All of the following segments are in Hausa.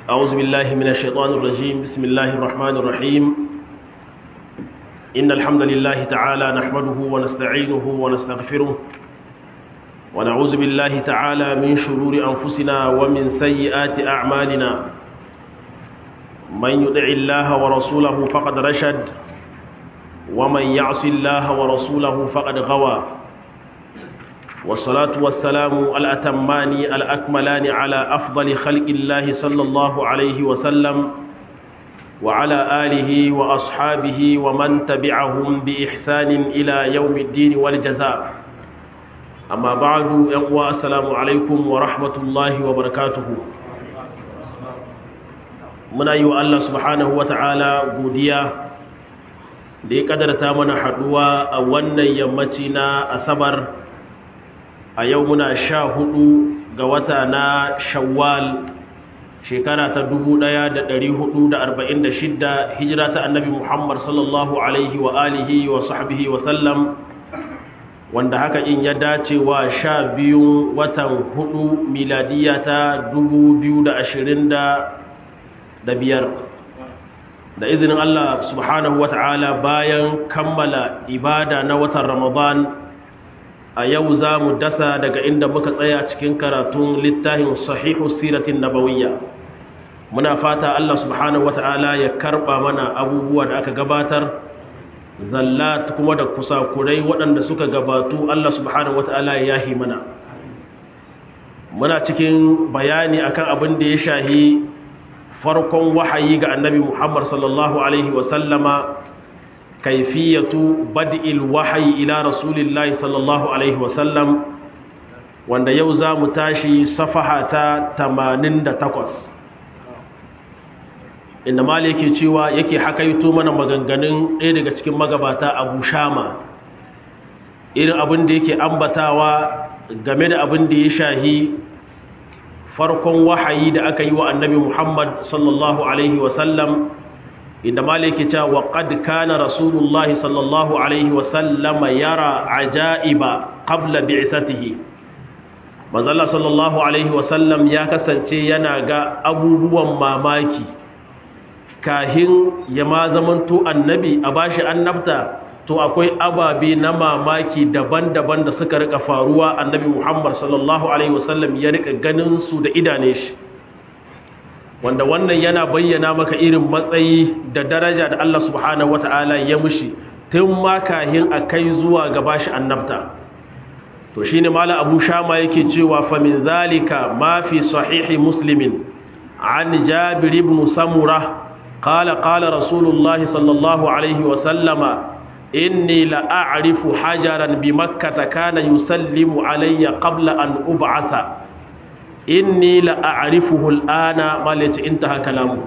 أعوذ بالله من الشيطان الرجيم بسم الله الرحمن الرحيم إن الحمد لله تعالى نحمده ونستعينه ونستغفره ونعوذ بالله تعالى من شرور أنفسنا ومن سيئات أعمالنا من يدع الله ورسوله فقد رشد ومن يعص الله ورسوله فقد غوى والصلاة والسلام الأتمان الأكملان على أفضل خلق الله صلى الله عليه وسلم وعلى آله وأصحابه ومن تبعهم بإحسان إلى يوم الدين والجزاء أما بعد يقوى السلام عليكم ورحمة الله وبركاته muna yi wa Allah subhanahu wa ta'ala godiya da ya kadarta mana haduwa a wannan yammaci na asabar a yau muna sha hudu ga wata na shawwal shekara ta 1446 hijira ta annabi muhammad sallallahu alaihi wa alihi wa sahbihi wa sallam wanda haka in ya dace wa sha biyu watan hudu miladiya ta 2020 da biyar da izinin Allah subhanahu wa ta'ala bayan kammala ibada na watan Ramadan a yau za mu dasa daga inda muka tsaya cikin karatun littafin sahihu siratin nabawiyya muna fata Allah subhanahu wa ta'ala ya karba mana abubuwa da aka gabatar zallat kuma da kusakurai waɗanda suka gabatu Allah subhanahu wa ta'ala ya yahi mana muna cikin bayani akan abin da ya shahi farkon wahayi ga annabi Muhammad sallallahu Alaihi wasallama kaifiyatu bad'il wahayi ila rasulillahi sallallahu Alaihi wasallam wanda yau za mu tashi safaha ta 88 inda mali yake cewa yake hakaito mana maganganun ɗaya daga cikin magabata abu shama irin abin da yake ambatawa game da abin da ya shahi farkon wahayi da aka yi wa annabi Muhammad sallallahu Alaihi wasallam inda maliki cewa wa qad kana rasulullahi sallallahu Alaihi wasallama yara ajaiba qabla bi'satihi manzala sallallahu Alaihi wasallam ya kasance yana ga abubuwan mamaki kahin ya ma zamanto annabi a bashi annabta to akwai ababe na mamaki daban-daban da suka rika faruwa annabi Muhammad sallallahu alaihi wasallam ya rika ganin su da idane shi wanda wannan yana bayyana maka irin matsayi da daraja da Allah subhanahu wataala ya mushi tun ma kahin akai zuwa ga bashi annabta to shine mala Abu Shama yake cewa fa min zalika ma fi sahihi muslimin an Jabir ibn Samurah qala qala rasulullahi sallallahu alaihi wasallama inni la'arifu hajaran bi makkata kana yusallimu alayya qabla an ub'atha inni la'arifuhu al'ana malaci intaha kalamu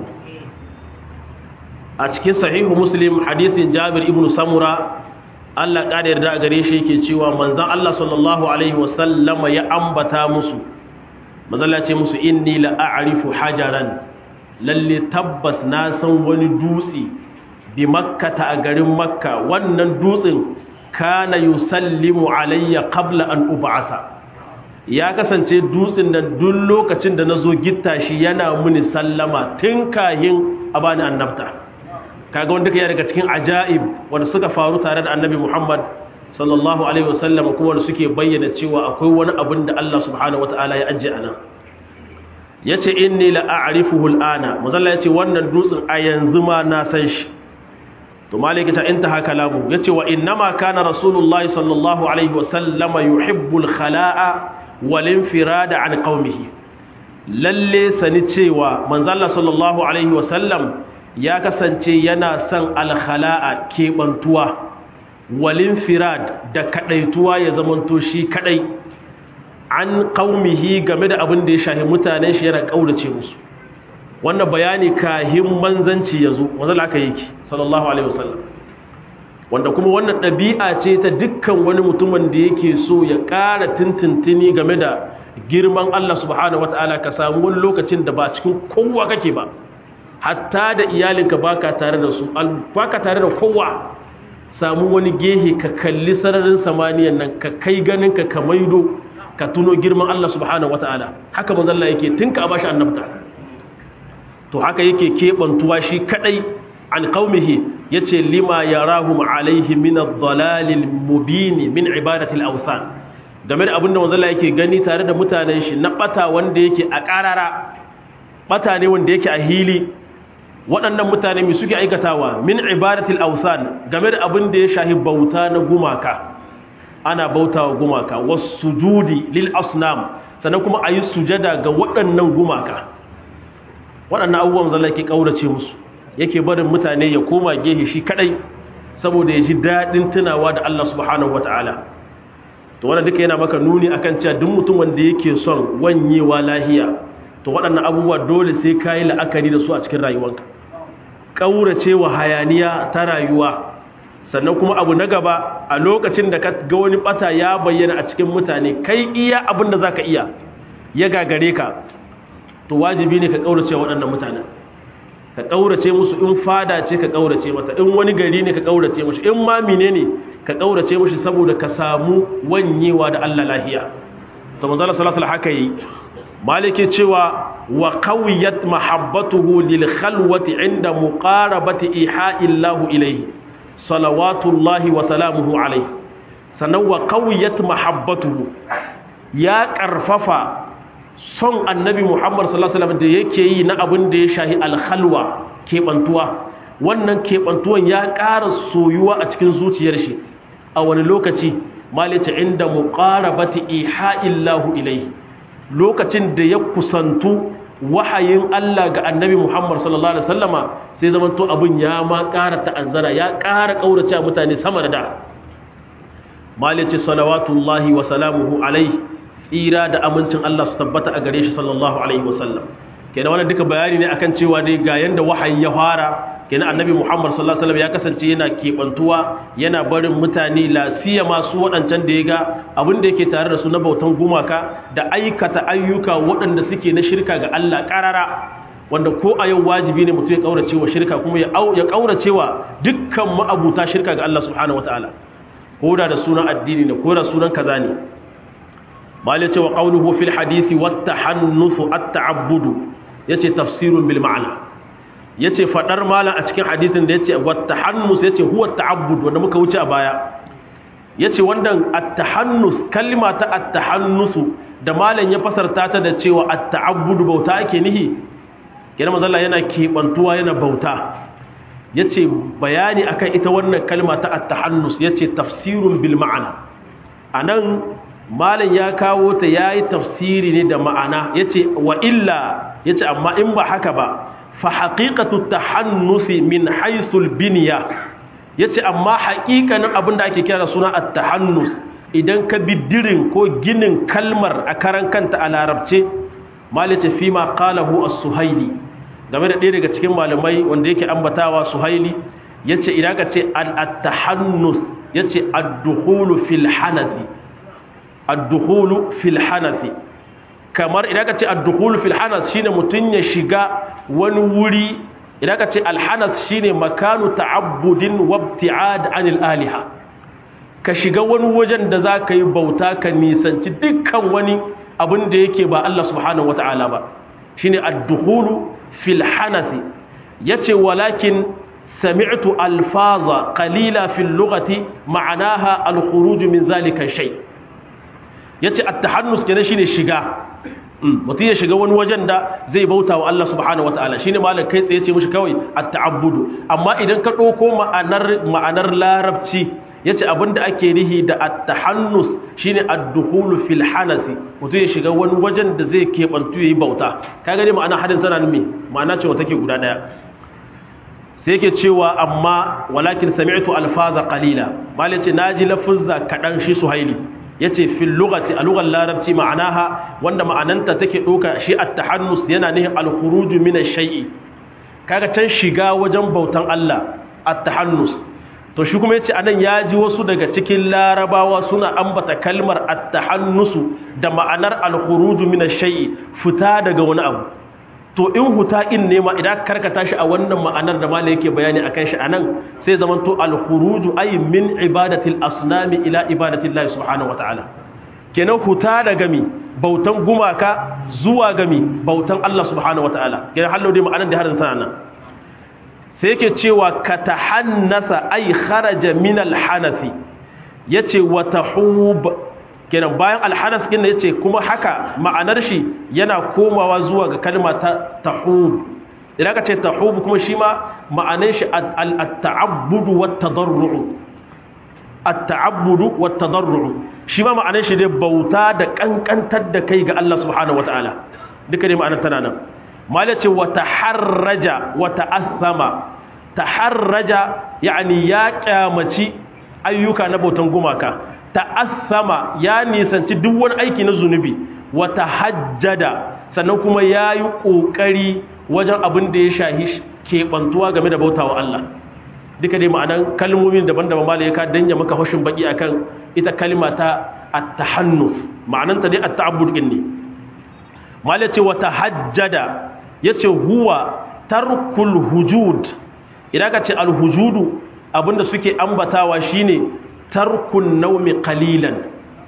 a cikin sahihu muslim hadisin jabir ibn samura Allah kada yarda gare shi yake cewa manzon Allah sallallahu alaihi wasallama ya ambata musu mazalla ce musu inni la'arifu hajaran lalle tabbas na san wani dutse bi makkata a garin makka wannan dutsen kana yusallimu alayya qabla an ub'asa ya kasance dutsen da duk lokacin da nazo gitta shi yana muni sallama tun kahin a bani annabta kaga wanda kai daga cikin ajaib wanda suka faru tare da annabi Muhammad sallallahu alaihi wasallam kuma wanda suke bayyana cewa akwai wani abin da Allah subhanahu wataala ya ajje anan yace inni la a'rifuhu al'ana muzalla yace wannan dutsen a yanzu ma na san shi to maliki ta intaha kalamu yace wa innama kana rasulullahi sallallahu alaihi wasallam yuhibbul khala'a wal infirada an qaumihi lalle sani cewa manzo Allah sallallahu alaihi wasallam ya kasance yana son al khala'a kebantuwa wal infirad da kadaituwa ya zamanto shi kadai an qaumihi game da abin da ya shahi mutanen shi yana kaurace musu wannan bayani kahin manzanci ya zo wanda aka yi sallallahu alaihi wasallam wanda kuma wannan ɗabi'a ce ta dukkan wani mutumin da yake so ya ƙara tintintini game da girman Allah subhanahu wataala ka samu wani lokacin da ba cikin kowa kake ba hatta da iyalinka baka tare da su baka tare da kowa samu wani gehe ka kalli sararin samaniyan nan ka kai ganin ka ka maido ka tuno girman Allah subhanahu wataala haka manzo Allah yake tinka a bashi annabta to haka yake kebantuwa shi kadai an qaumihi yace lima yarahum alaihi min ad-dalalil mubin min ibadati al-awsan game da abinda manzo Allah yake gani tare da mutanen shi na bata wanda yake a karara bata ne wanda yake a hili waɗannan mutane mai suke aikatawa min ibadatil awsan game da abin da ya shahi bauta na gumaka ana bautawa gumaka wasujudi lil asnam sannan kuma ayi sujada ga waɗannan gumaka waɗannan abubuwan zalla yake kaurace musu yake barin mutane ya koma gehe shi kadai saboda ya ji daɗin tunawa da Allah subhanahu wataala to wannan duka yana maka nuni akan cewa duk mutum wanda yake son wanyewa lahiya to waɗannan abubuwa dole sai ka yi la'akari da su a cikin rayuwanka ƙaurace wa hayaniya ta rayuwa sannan kuma abu na gaba a lokacin da ka ga wani ɓata ya bayyana a cikin mutane kai iya abin da za ka iya ya gagare ka to wajibi ne ka ƙaurace waɗannan mutanen ka ƙaurace musu in fada ce ka ƙaurace mata in wani gari ne ka ƙaurace musu in ma mine ne ka ƙaurace mushi saboda ka samu wanyewa da Allah lahiya to manzo Allah sallallahu alaihi haka yi maliki cewa wa qawiyat mahabbatuhu lil khalwati inda muqarabati iha'illahu ilayhi salawatullahi wa salamuhu alayhi sannan wa qawiyat mahabbatuhu ya karfafa son annabi Muhammad sallallahu alaihi wasallam da yake yi na abin da ya shahi al khalwa kebantuwa wannan kebantuwan ya ƙara soyuwa a cikin zuciyar shi a wani lokaci malita inda muqarabati iha'illahu ilayhi lokacin da ya kusantu wahayin Allah ga annabi Muhammad sallallahu Alaihi wasallama sai zaman to abin ya ma ƙara ta'azzara ya ƙara ƙaurace mutane sama da da malice salawatullahi wa salamuhu alaihi tsira da amincin Allah su tabbata a gare shi sallallahu alaihi wasallam kenan wannan duka bayani ne akan cewa dai ga yanda wahayi ya fara kenan annabi Muhammad sallallahu alaihi wasallam ya kasance yana kebantuwa yana barin mutane lasiya masu waɗancan da ya ga abin da yake tare da su na bautan gumaka da aikata ayyuka waɗanda suke na shirka ga Allah ƙarara wanda ko a yau wajibi ne mutum ya kaurace wa shirka kuma ya kaurace wa dukkan ma'abuta shirka ga Allah subhanahu wataala ko da da sunan addini ne ko da sunan kaza ne mal yace wa qawluhu fil hadisi wat tahannusu at ta'abbudu yace tafsirun bil ma'ana yace fadar malam a cikin hadisin da yace wat tahannus yace huwa ta'abbud wanda muka wuce a baya yace wannan at-tahannus kalma ta at-tahannus da malam ya fasarta ta da cewa at-ta'abbud bauta ake nihi kenan manzo Allah yana kebantuwa yana bauta yace bayani akan ita wannan kalma ta at-tahannus yace tafsirun bil ma'ana anan malam ya kawo ta yayi tafsiri ne da ma'ana yace wa illa yace amma in ba haka ba fa haqiqatu tahannusi min haythul binya yace amma haƙiƙanin abin da ake kira suna at-tahannus idan ka bi dirin ko ginin kalmar a karan kanta a larabce malice fi ma qalahu as-suhaili game da ɗaya daga cikin malamai wanda yake ambatawa suhaili yace idan ka ce al-tahannus yace ad-dukhulu fil hanathi ad-dukhulu fil hanathi kamar idan ka ce ad-dukhulu fil hanath shine mutun ya shiga wani wuri idan ka ce al-hanath shine makanu ta'abbudin wa ibti'ad anil aliha ka shiga wani wajen da zaka yi bauta ka nisanci dukkan wani abin da yake ba Allah subhanahu wata'ala ba shine ad-dukhulu fil hanathi yace walakin sami'tu alfaza qalila fil lughati ma'anaha al-khuruj min zalika shay yace at-tahannus kenan shine shiga mutum ya shiga wani wajen da zai bauta wa Allah subhanahu wataala shine malam kai tsaye ce mishi kawai at-ta'abbudu amma idan ka dauko ma'anar ma'anar larabci yace abinda ake rihi da at-tahannus shine ad-dukhulu fil hanasi mutum ya shiga wani wajen da zai kebantu yayi bauta kaga ne ma'ana hadin tana numi ma'ana cewa take guda daya sai yake cewa amma walakin sami'tu alfaza qalila malam yace naji lafuzza kadan shi suhaili yace fil lughati a lughar larabci ma'anaha wanda ma'ananta take doka shi at-tahannus yana nihin al-khuruj min ash-shay'i kaga can shiga wajen bautan Allah at-tahannus to shi kuma yace anan yaji wasu daga cikin larabawa suna ambata kalmar at-tahannus da ma'anar al-khuruj min ash-shay'i fita daga wani abu to in huta in ne ma idan karkata shi a wannan ma'anar da malai yake bayani akan shi anan sai zaman to al-khuruju ay min ibadatil asnami ila ibadatillahi subhanahu wataala kenan huta daga mi bautan gumaka zuwa ga mi bautan Allah subhanahu wataala kenan hallo dai ma'anar da har tana nan sai yake cewa katahannasa ay kharaja min al-hanafi yace wa tahub kenan bayan al-hanas din yace kuma haka ma'anar shi yana komawa zuwa ga kalma ta tahub idan ka ce tahub kuma shi ma ma'anar shi at-ta'abbudu wat-tadarru at-ta'abbudu wat-tadarru shi ma ma'anar shi dai bauta da kankantar da kai ga Allah subhanahu wataala duka dai ma'anar tana nan mala ce wa taharraja wa ta'athama taharraja yani ya kyamaci ayyuka na bautan gumaka ta'athama ya nisanci duk wani aiki na zunubi wa tahajjada sannan kuma yayi kokari wajen abin da ya shahi kebantuwa game da bautawa Allah duka dai ma'anan kalmomin daban-daban mala ya ka danya maka hushin baki akan ita kalma ta at-tahannus ma'ananta dai at-ta'abbud din ne mala ce wa tahajjada yace huwa tarkul hujud idan ka ce al-hujudu abinda suke ambatawa shine tarkun naumi qalilan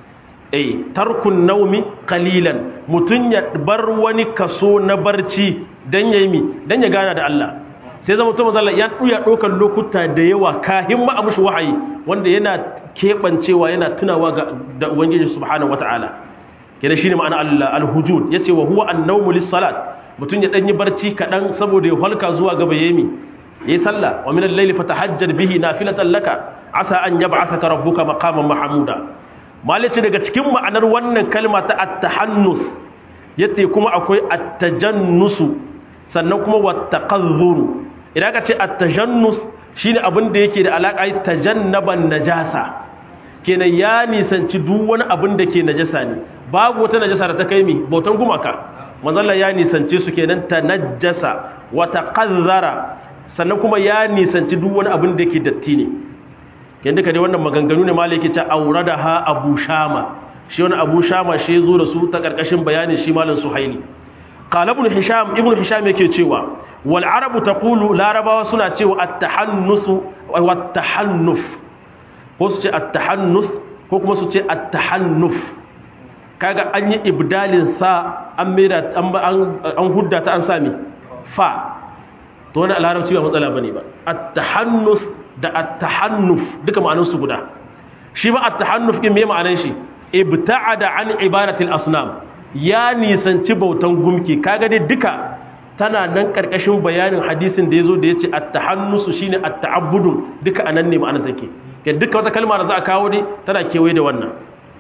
eh tarkun naumi qalilan mutun ya bar wani kaso na barci dan yayi mi dan ya gana da Allah sai zama to manzo ya duya dokan lokuta da yawa kahin ma amushi wahayi wanda yana kebancewa yana tunawa ga da ubangiji subhanahu wataala kenan shine ma'ana al-hujud yace wa huwa an-nawmu lis-salat mutun ya dan yi barci kadan saboda ya halka zuwa gaba yemi yayi sallah wa min al-layli fatahajjad bihi nafilatan laka asa an yab'athaka rabbuka maqaman mahmuda malaci daga cikin ma'anar wannan kalma ta at-tahannus yace kuma akwai at-tajannusu sannan kuma wat-taqazzur idan ka ce at-tajannus shine abin da yake da alaka yi tajannaban najasa kenan ya nisanci duk wani abin da ke najasa ne babu wata najasa da ta kai mi bautan gumaka manzalla ya nisance su kenan tanajjasa wa taqazzara sannan kuma ya nisanci duk wani abin da yake datti ne ken duka dai wannan maganganu ne malai yake ta auradaha abu shama shi wani abu shama shi yazo da su ta karkashin bayanin shi malam suhaili qala ibn hisham ibn hisham yake cewa wal arabu taqulu larabawa suna cewa at-tahannus wa at-tahannuf ko su ce at-tahannus ko kuma su ce at-tahannuf kaga an yi ibdalin sa an mera an hudda ta an sami fa to wani larabci ba matsala bane ba at-tahannus da at-tahannuf duka ma'anar su guda shi ba at-tahannuf din me ma'anar shi ibta'ada an ibadatil asnam ya nisanci bautan gumki kaga dai duka tana nan karkashin bayanin hadisin da yazo da yace at-tahannus shine at-ta'abbud duka anan ne ma'anar take ke duka wata kalma da za a kawo dai tana kewaye da wannan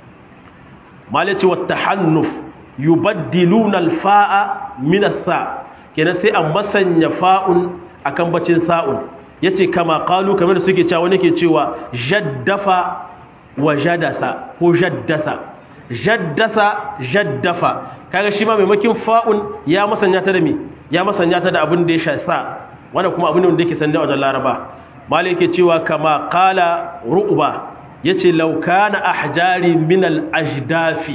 malaci wat-tahannuf yubaddiluna al-fa'a min as-sa kenan sai an masanya fa'un akan bacin sa'un yace kama qalu kamar da suke cewa wani ke cewa jaddafa wa jadasa ko jaddasa jaddasa jaddafa kaga shi ma maimakin fa'un ya masanya ta da mi ya masanya ta da abin da ya sha sa wanda kuma abin da yake sanda wajen laraba malai yake cewa kama qala ru'ba yace law kana ahjari min al ajdafi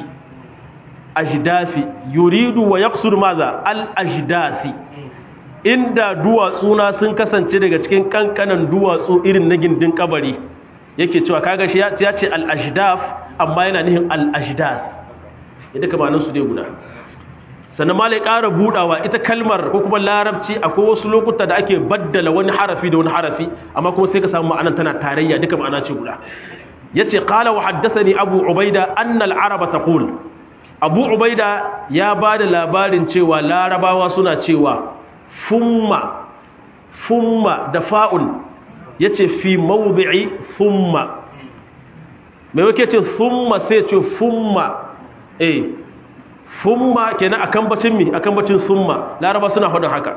ajdafi yuridu wa yaqsur maza al ajdasi inda duwatsuna sun kasance daga cikin kankanan duwatsu irin na gindin kabari yake cewa kaga shi ya ce al ajdaf amma yana nihin al ajdas idan ka manan su dai guda sannan malai ƙara budawa ita kalmar ko kuma larabci akwai wasu lokuta da ake baddala wani harafi da wani harafi amma kuma sai ka samu ma'anar tana tarayya duka ma'ana ce guda yace qala wa haddathani abu ubaida anna al araba taqul abu ubaida ya ba da labarin cewa larabawa suna cewa fumma fumma da fa'un ya ce fi mawubi'i fumma mai wake ce fumma sai ce fumma eh fumma kenan akan bacin mi akan bacin summa laraba suna hudun haka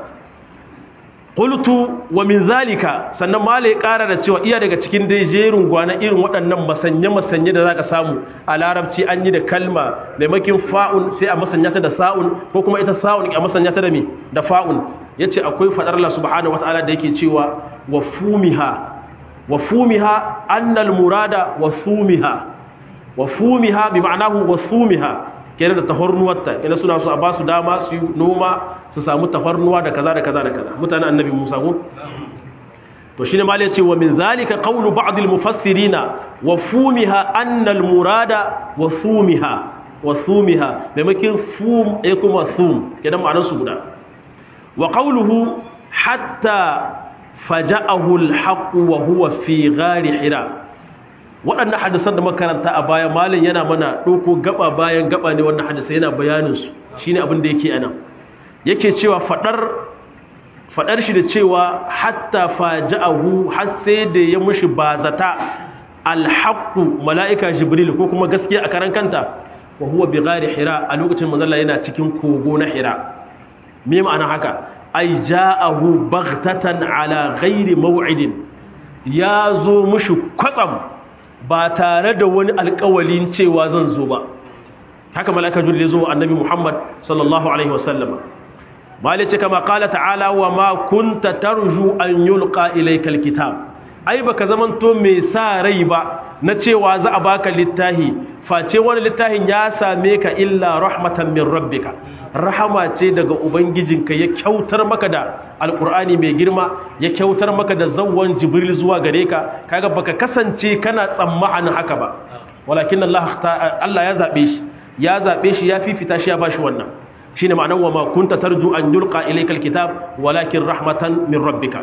qultu wa min zalika sannan malai ƙara da cewa iya daga cikin dai jerin gwana irin waɗannan masanye masanye da zaka samu a larabci an yi da kalma maimakin fa'un sai a masanya ta da sa'un ko kuma ita sa'un a masanya ta da mi da fa'un yace akwai fadar Allah subhanahu wataala da yake cewa wa fumiha wa fumiha annal murada wa fumiha wa fumiha bi ma'anahu wa fumiha kenan da tafarnuwarta kenan suna so a ba su dama su yi noma su samu tafarnuwa da kaza da kaza da kaza mutanen annabi Musa ko to shine mal yace wa min zalika qawlu ba'd al mufassirina wa fumiha annal murada wa fumiha wa fumiha maimakin fum ya kuma fum kenan ma'anar su guda wa qawluhu hatta faja'ahu al-haqq wa huwa fi ghari hira waɗannan hadisan da makaranta a baya malin yana mana ɗauko gaba bayan gaba ne wannan hadisai yana bayanin su shine abin da yake anan yake cewa fadar fadar shi da cewa hatta faja'ahu har sai da ya mushi bazata alhaqqu mala'ika jibril ko kuma gaskiya a karan kanta wa huwa bi ghari hira a lokacin manzalla yana cikin kogo na hira me ma'ana haka ai ja'ahu baghtatan ala ghairi maw'idin ya zo mushi kwatsam ba tare da wani alƙawalin cewa zan zo ba haka mala'ika jibril ya zo annabi muhammad sallallahu alaihi wasallama malice kama qala ta'ala wa ma kunta tarju an yulqa ilaykal kitab ai baka zamanto mai sa rai ba na cewa za a baka littahi face wani littahin ya same ka illa rahmatan min rabbika rahama ce daga ubangijinka ya kyautar maka da alkur'ani mai girma ya kyautar maka da zawwan jibril zuwa gare ka kaga baka kasance kana tsammanin haka ba walakin Allah Allah ya zabe shi ya zabe shi ya fifita shi ya bashi wannan shine ma'anar wa ma kunta tarju an yulqa ilaykal kitab walakin rahmatan min rabbika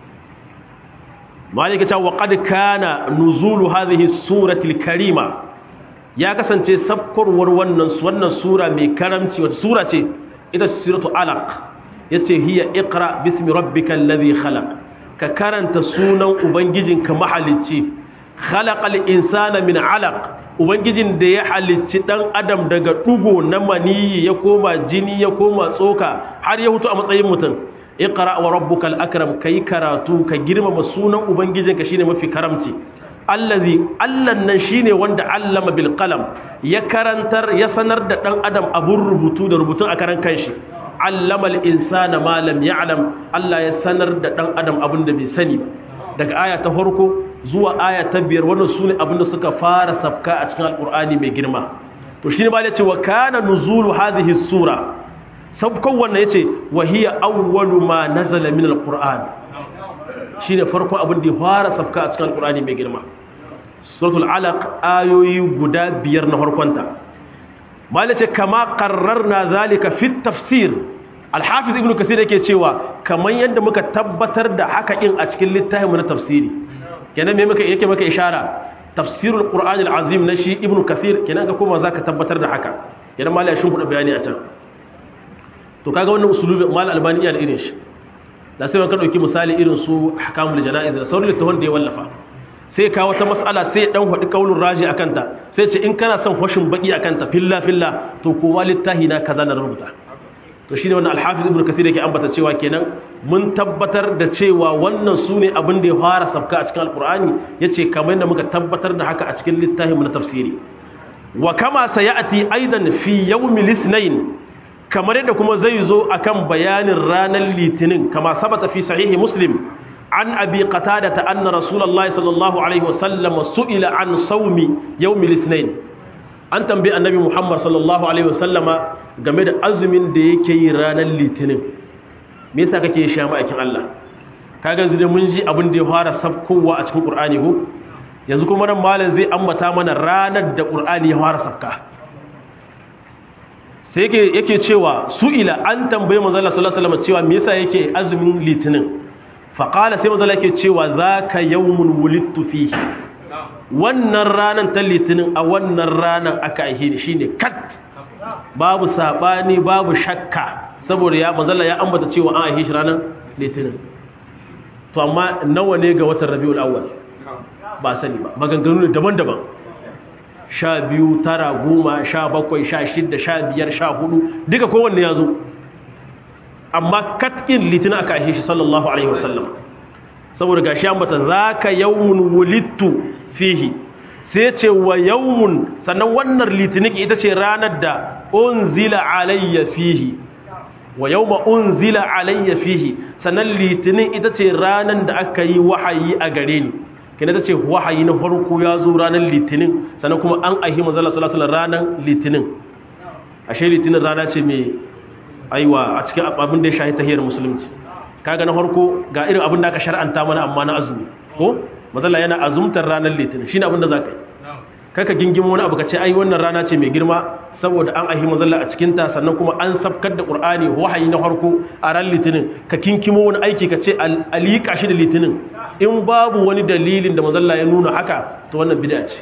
malika ta wa qad kana nuzulu hadhihi surati karima ya kasance sabkurwar wannan wannan sura mai karamci wata sura ce ita suratu alaq yace hiya iqra bismi rabbikal ladhi khalaq ka karanta sunan ubangijinka mahalicci khalaqal insana min alaq ubangijin da ya halicci dan adam daga dugo na maniyi ya koma jini ya koma tsoka har ya hutu a matsayin mutum iqra wa rabbukal akram kai karatu ka girmama sunan ubangijinka shine mafi karamci allazi allan nan shine wanda allama bil qalam ya karantar ya sanar da dan adam abun rubutu da rubutun a karan kanshi allama al insana ma lam ya'lam Allah ya sanar da dan adam abun da bai sani ba daga aya ta farko zuwa aya ta biyar wannan sune abin da suka fara sabka a cikin alqur'ani mai girma to shine ba ya ce wa kana nuzulu hadhihi sura sabkon wannan yace wa hiya awwalu ma nazala min alquran shine farko abin da ya fara sabka a cikin alqurani mai girma suratul alaq ayoyi guda biyar na farkonta malace kama qarrarna zalika fi tafsir alhafiz ibnu kasir yake cewa kaman yadda muka tabbatar da haka kin a cikin littafin na tafsiri kenan me muka yake maka ishara tafsirul qur'an alazim na shi ibnu kasir kenan ga kuma zaka tabbatar da haka kenan malai shin kuɗa bayani a can to kaga wannan usulubi mal albani iya da irin shi da sai ka dauki misali irin su ahkamul janaiz da sauran littafin da ya wallafa sai ka wata mas'ala sai dan hadi kaulun raji akan ta sai ce in kana son fashin baki akan ta filla filla to kowa littahi na kaza na rubuta to shine wannan al-hafiz ibnu kasir yake ambata cewa kenan mun tabbatar da cewa wannan sune abin da ya fara sabka a cikin alqur'ani yace kamar yadda muka tabbatar da haka a cikin littafin mu na tafsiri wa kama sayati aidan fi yawmil ithnain kamar yadda kuma zai zo akan bayanin ranar litinin kama sabata fi sahihi muslim an abi qatada ta anna rasulullahi sallallahu alaihi wasallam su'ila an sawmi yawmil ithnain an tambayi annabi muhammad sallallahu alaihi wasallama game da azumin da yake yi ranar litinin me yasa kake sha ma'aikin Allah kaga yanzu dai mun ji abin da ya fara sabkowa a cikin qur'ani ko yanzu kuma nan malam zai ambata mana ranar da qur'ani ya fara sabka sai yake yake cewa su'ila an tambaye manzo Allah sallallahu alaihi wasallam cewa me yasa yake azumin litinin fa qala sai manzo Allah yake cewa zaka yawmun wulidtu fihi wannan ranan ta litinin a wannan ranan aka aihe ni shine kat babu sabani babu shakka saboda ya manzo Allah ya ambata cewa an aihe shi ranan litinin to amma nawa ne ga watan Rabiul Awwal ba sani ba maganganu daban-daban sha biyu tara goma sha bakwai sha shidda sha biyar sha hudu duka kowanne ya zo amma katkin litin aka ashe shi sallallahu alaihi wasallam saboda gashi an bata za ka yawun wulittu fihi sai ce wa yawun sannan wannan litinin ita ce ranar da unzila alayya fihi wa yawma unzila alayya fihi sannan litinin ita ce ranar da aka yi wahayi a gare ni kina ta ce wahayi na farko ya zo ranar litinin sannan kuma an ahi mazala salasala ranar litinin ashe litinin rana ce mai aiwa a cikin abin da ya shahi tahiyar musulunci kaga na farko ga irin abin da aka shar'anta mana amma na azumi ko mazalla yana azumtar ranar litinin shine abin da zaka yi kaka gingimo wani abu ka ce ai wannan rana ce mai girma saboda an ahi mazalla a cikin ta sannan kuma an sabkar da qur'ani wahayi na farko a ran litinin ka kinkimo wani aiki ka ce alika shi da litinin in babu wani dalilin da mazalla ya nuna haka to wannan bid'a ce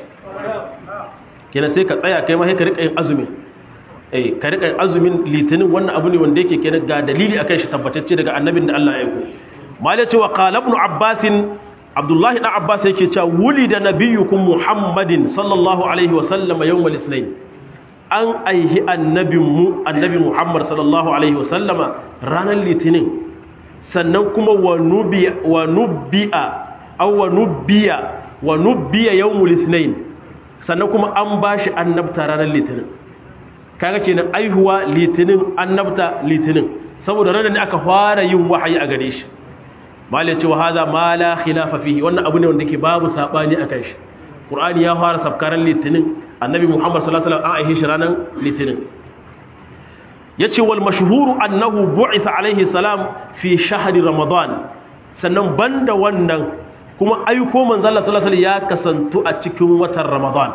kenan sai ka tsaya kai ma sai ka rika yin azumi eh ka rika yin azumin litinin wannan abu ne wanda yake kenan ga dalili akan shi tabbatacce daga annabin da Allah ya aiko malai ce wa qala ibn abbas abdullahi dan abbas yake cewa wulida nabiyyukum muhammadin sallallahu alaihi wa sallam yawmal ithnain an aihi annabinmu annabi muhammad sallallahu alaihi wa sallama ranar litinin sannan kuma wa nubiya wa nubiya aw wa nubiya wa nubiya yawmul ithnain sannan kuma an bashi annabta ranar litinin kaga kenan aihuwa litinin annabta litinin saboda ranar ne aka fara yin wahayi a gare shi mali ce wa haza ma la khilafa fihi wannan abu ne wanda ke babu sabani akan shi qur'ani ya fara sabkaran litinin annabi muhammad sallallahu alaihi wasallam an aihe shi ranar litinin yace wal mashhuru annahu bu'itha alaihi salam fi shahri ramadan sannan banda wannan kuma aiko manzo Allah sallallahu alaihi wasallam ya kasantu a cikin watan ramadan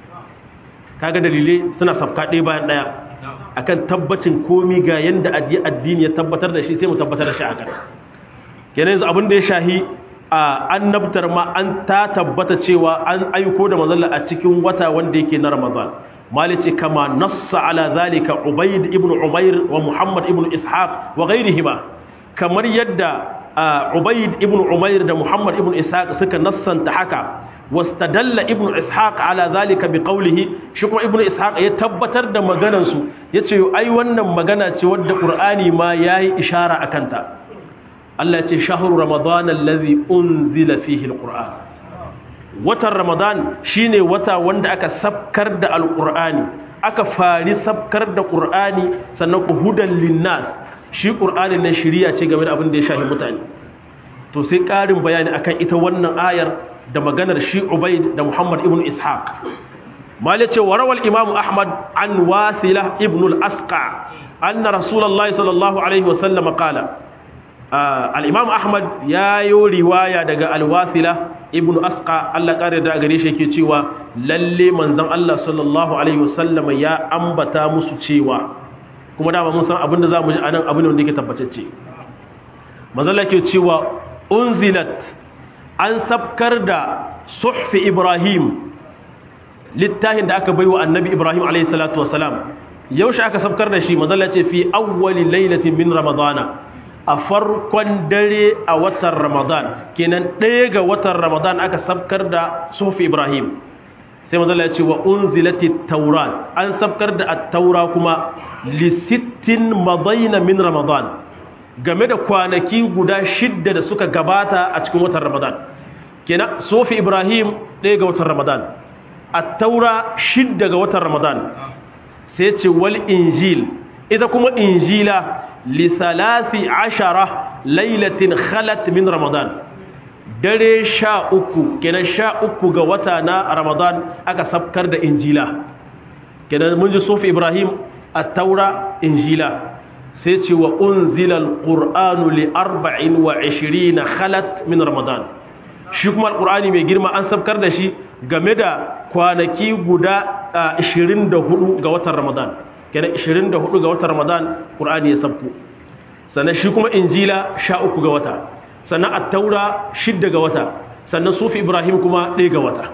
kaga dalilai suna sabka ɗaya bayan ɗaya akan tabbacin komi ga yanda addini ya tabbatar da shi sai mu tabbatar da shi akan kenan yanzu abin da ya shahi a annabtar ma an ta tabbata cewa an aiko da manzalla a cikin wata wanda yake na ramadan malice kama nassa ala zalika ubayd ibn umair wa muhammad ibn ishaq wa ghayrihima kamar yadda ubayd ibn umair da muhammad ibn ishaq suka nassanta haka wastadalla ibn ishaq ala zalika biqawlihi shi kuma ibn ishaq ya tabbatar da maganar su yace ai wannan magana ce wadda qur'ani ma yayi ishara akanta Allah ya ce shahru ramadan allazi unzila fihi alquran watan ramadan shine wata wanda aka sabkar da alqur'ani aka fari sabkar da qur'ani sannan ku hudan linnas shi qur'ani ne shiriya ce game da abin da ya shafi mutane to sai karin bayani akan ita wannan ayar da maganar shi ubaid da muhammad ibn ishaq mali ce wa rawal imam ahmad an wasila ibn al-asqa anna rasulullahi sallallahu alaihi wasallam qala al-imam ahmad ya yi riwaya daga al-wasila ibn asqa Allah kare da gare shi yake cewa lalle manzon Allah sallallahu alaihi wasallam ya ambata musu cewa kuma dama mun san abinda zamu ji anan abin da yake tabbatacce manzon Allah yake cewa unzilat an sabkar da suhfi ibrahim littafin da aka baiwa annabi ibrahim alayhi salatu wasalam yaushe aka sabkar da shi manzon ce fi awwali lailatin min ramadana a farkon dare a watan ramadan kenan ɗaya ga watan ramadan aka sabkar da sufi ibrahim sai mazala ya ce wa unzilati taurat an sabkar da at-taura kuma li sittin madaina min ramadan game da kwanaki guda shidda da suka gabata a cikin watan ramadan kenan sufi ibrahim ɗaya ga watan ramadan at-taura shidda ga watan ramadan sai ce wal injil ita kuma injila lisalasi ashara lailatin khalat min ramadan dare sha uku kenan sha uku ga wata na ramadan aka sabkar da injila kenan mun ji sufi ibrahim a taura injila sai ce wa unzila alqur'anu li arba'in wa ishirina khalat min ramadan shi kuma alqur'ani mai girma an sabkar da shi game da kwanaki guda 24 ga watan ramadan kenan 24 ga watan Ramadan Qur'ani ya sabku sannan shi kuma Injila 13 ga wata sannan At-Taura 6 ga wata sannan Sufi Ibrahim kuma 1 ga wata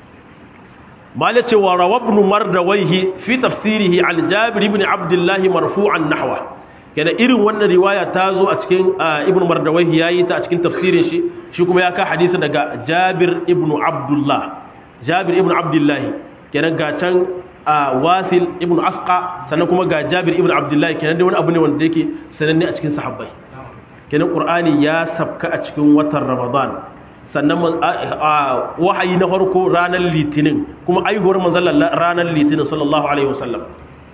malace wa rawabnu mardawaihi fi tafsirihi al Jabir ibn Abdullah marfu'an nahwa kenan irin wannan riwaya ta zo a cikin Ibn Mardawaihi yayi ta a cikin tafsirin shi shi kuma ya ka hadisi daga Jabir ibn Abdullah Jabir ibn Abdullah kenan ga can a wasil ibn asqa sannan kuma ga jabir ibn abdullahi kenan da wani abu ne wanda yake sananne a cikin sahabbai kenan qur'ani ya sabka a cikin watan ramadan sannan wahayi na farko ranar litinin kuma aihuwar manzon ranar litinin sallallahu alaihi wasallam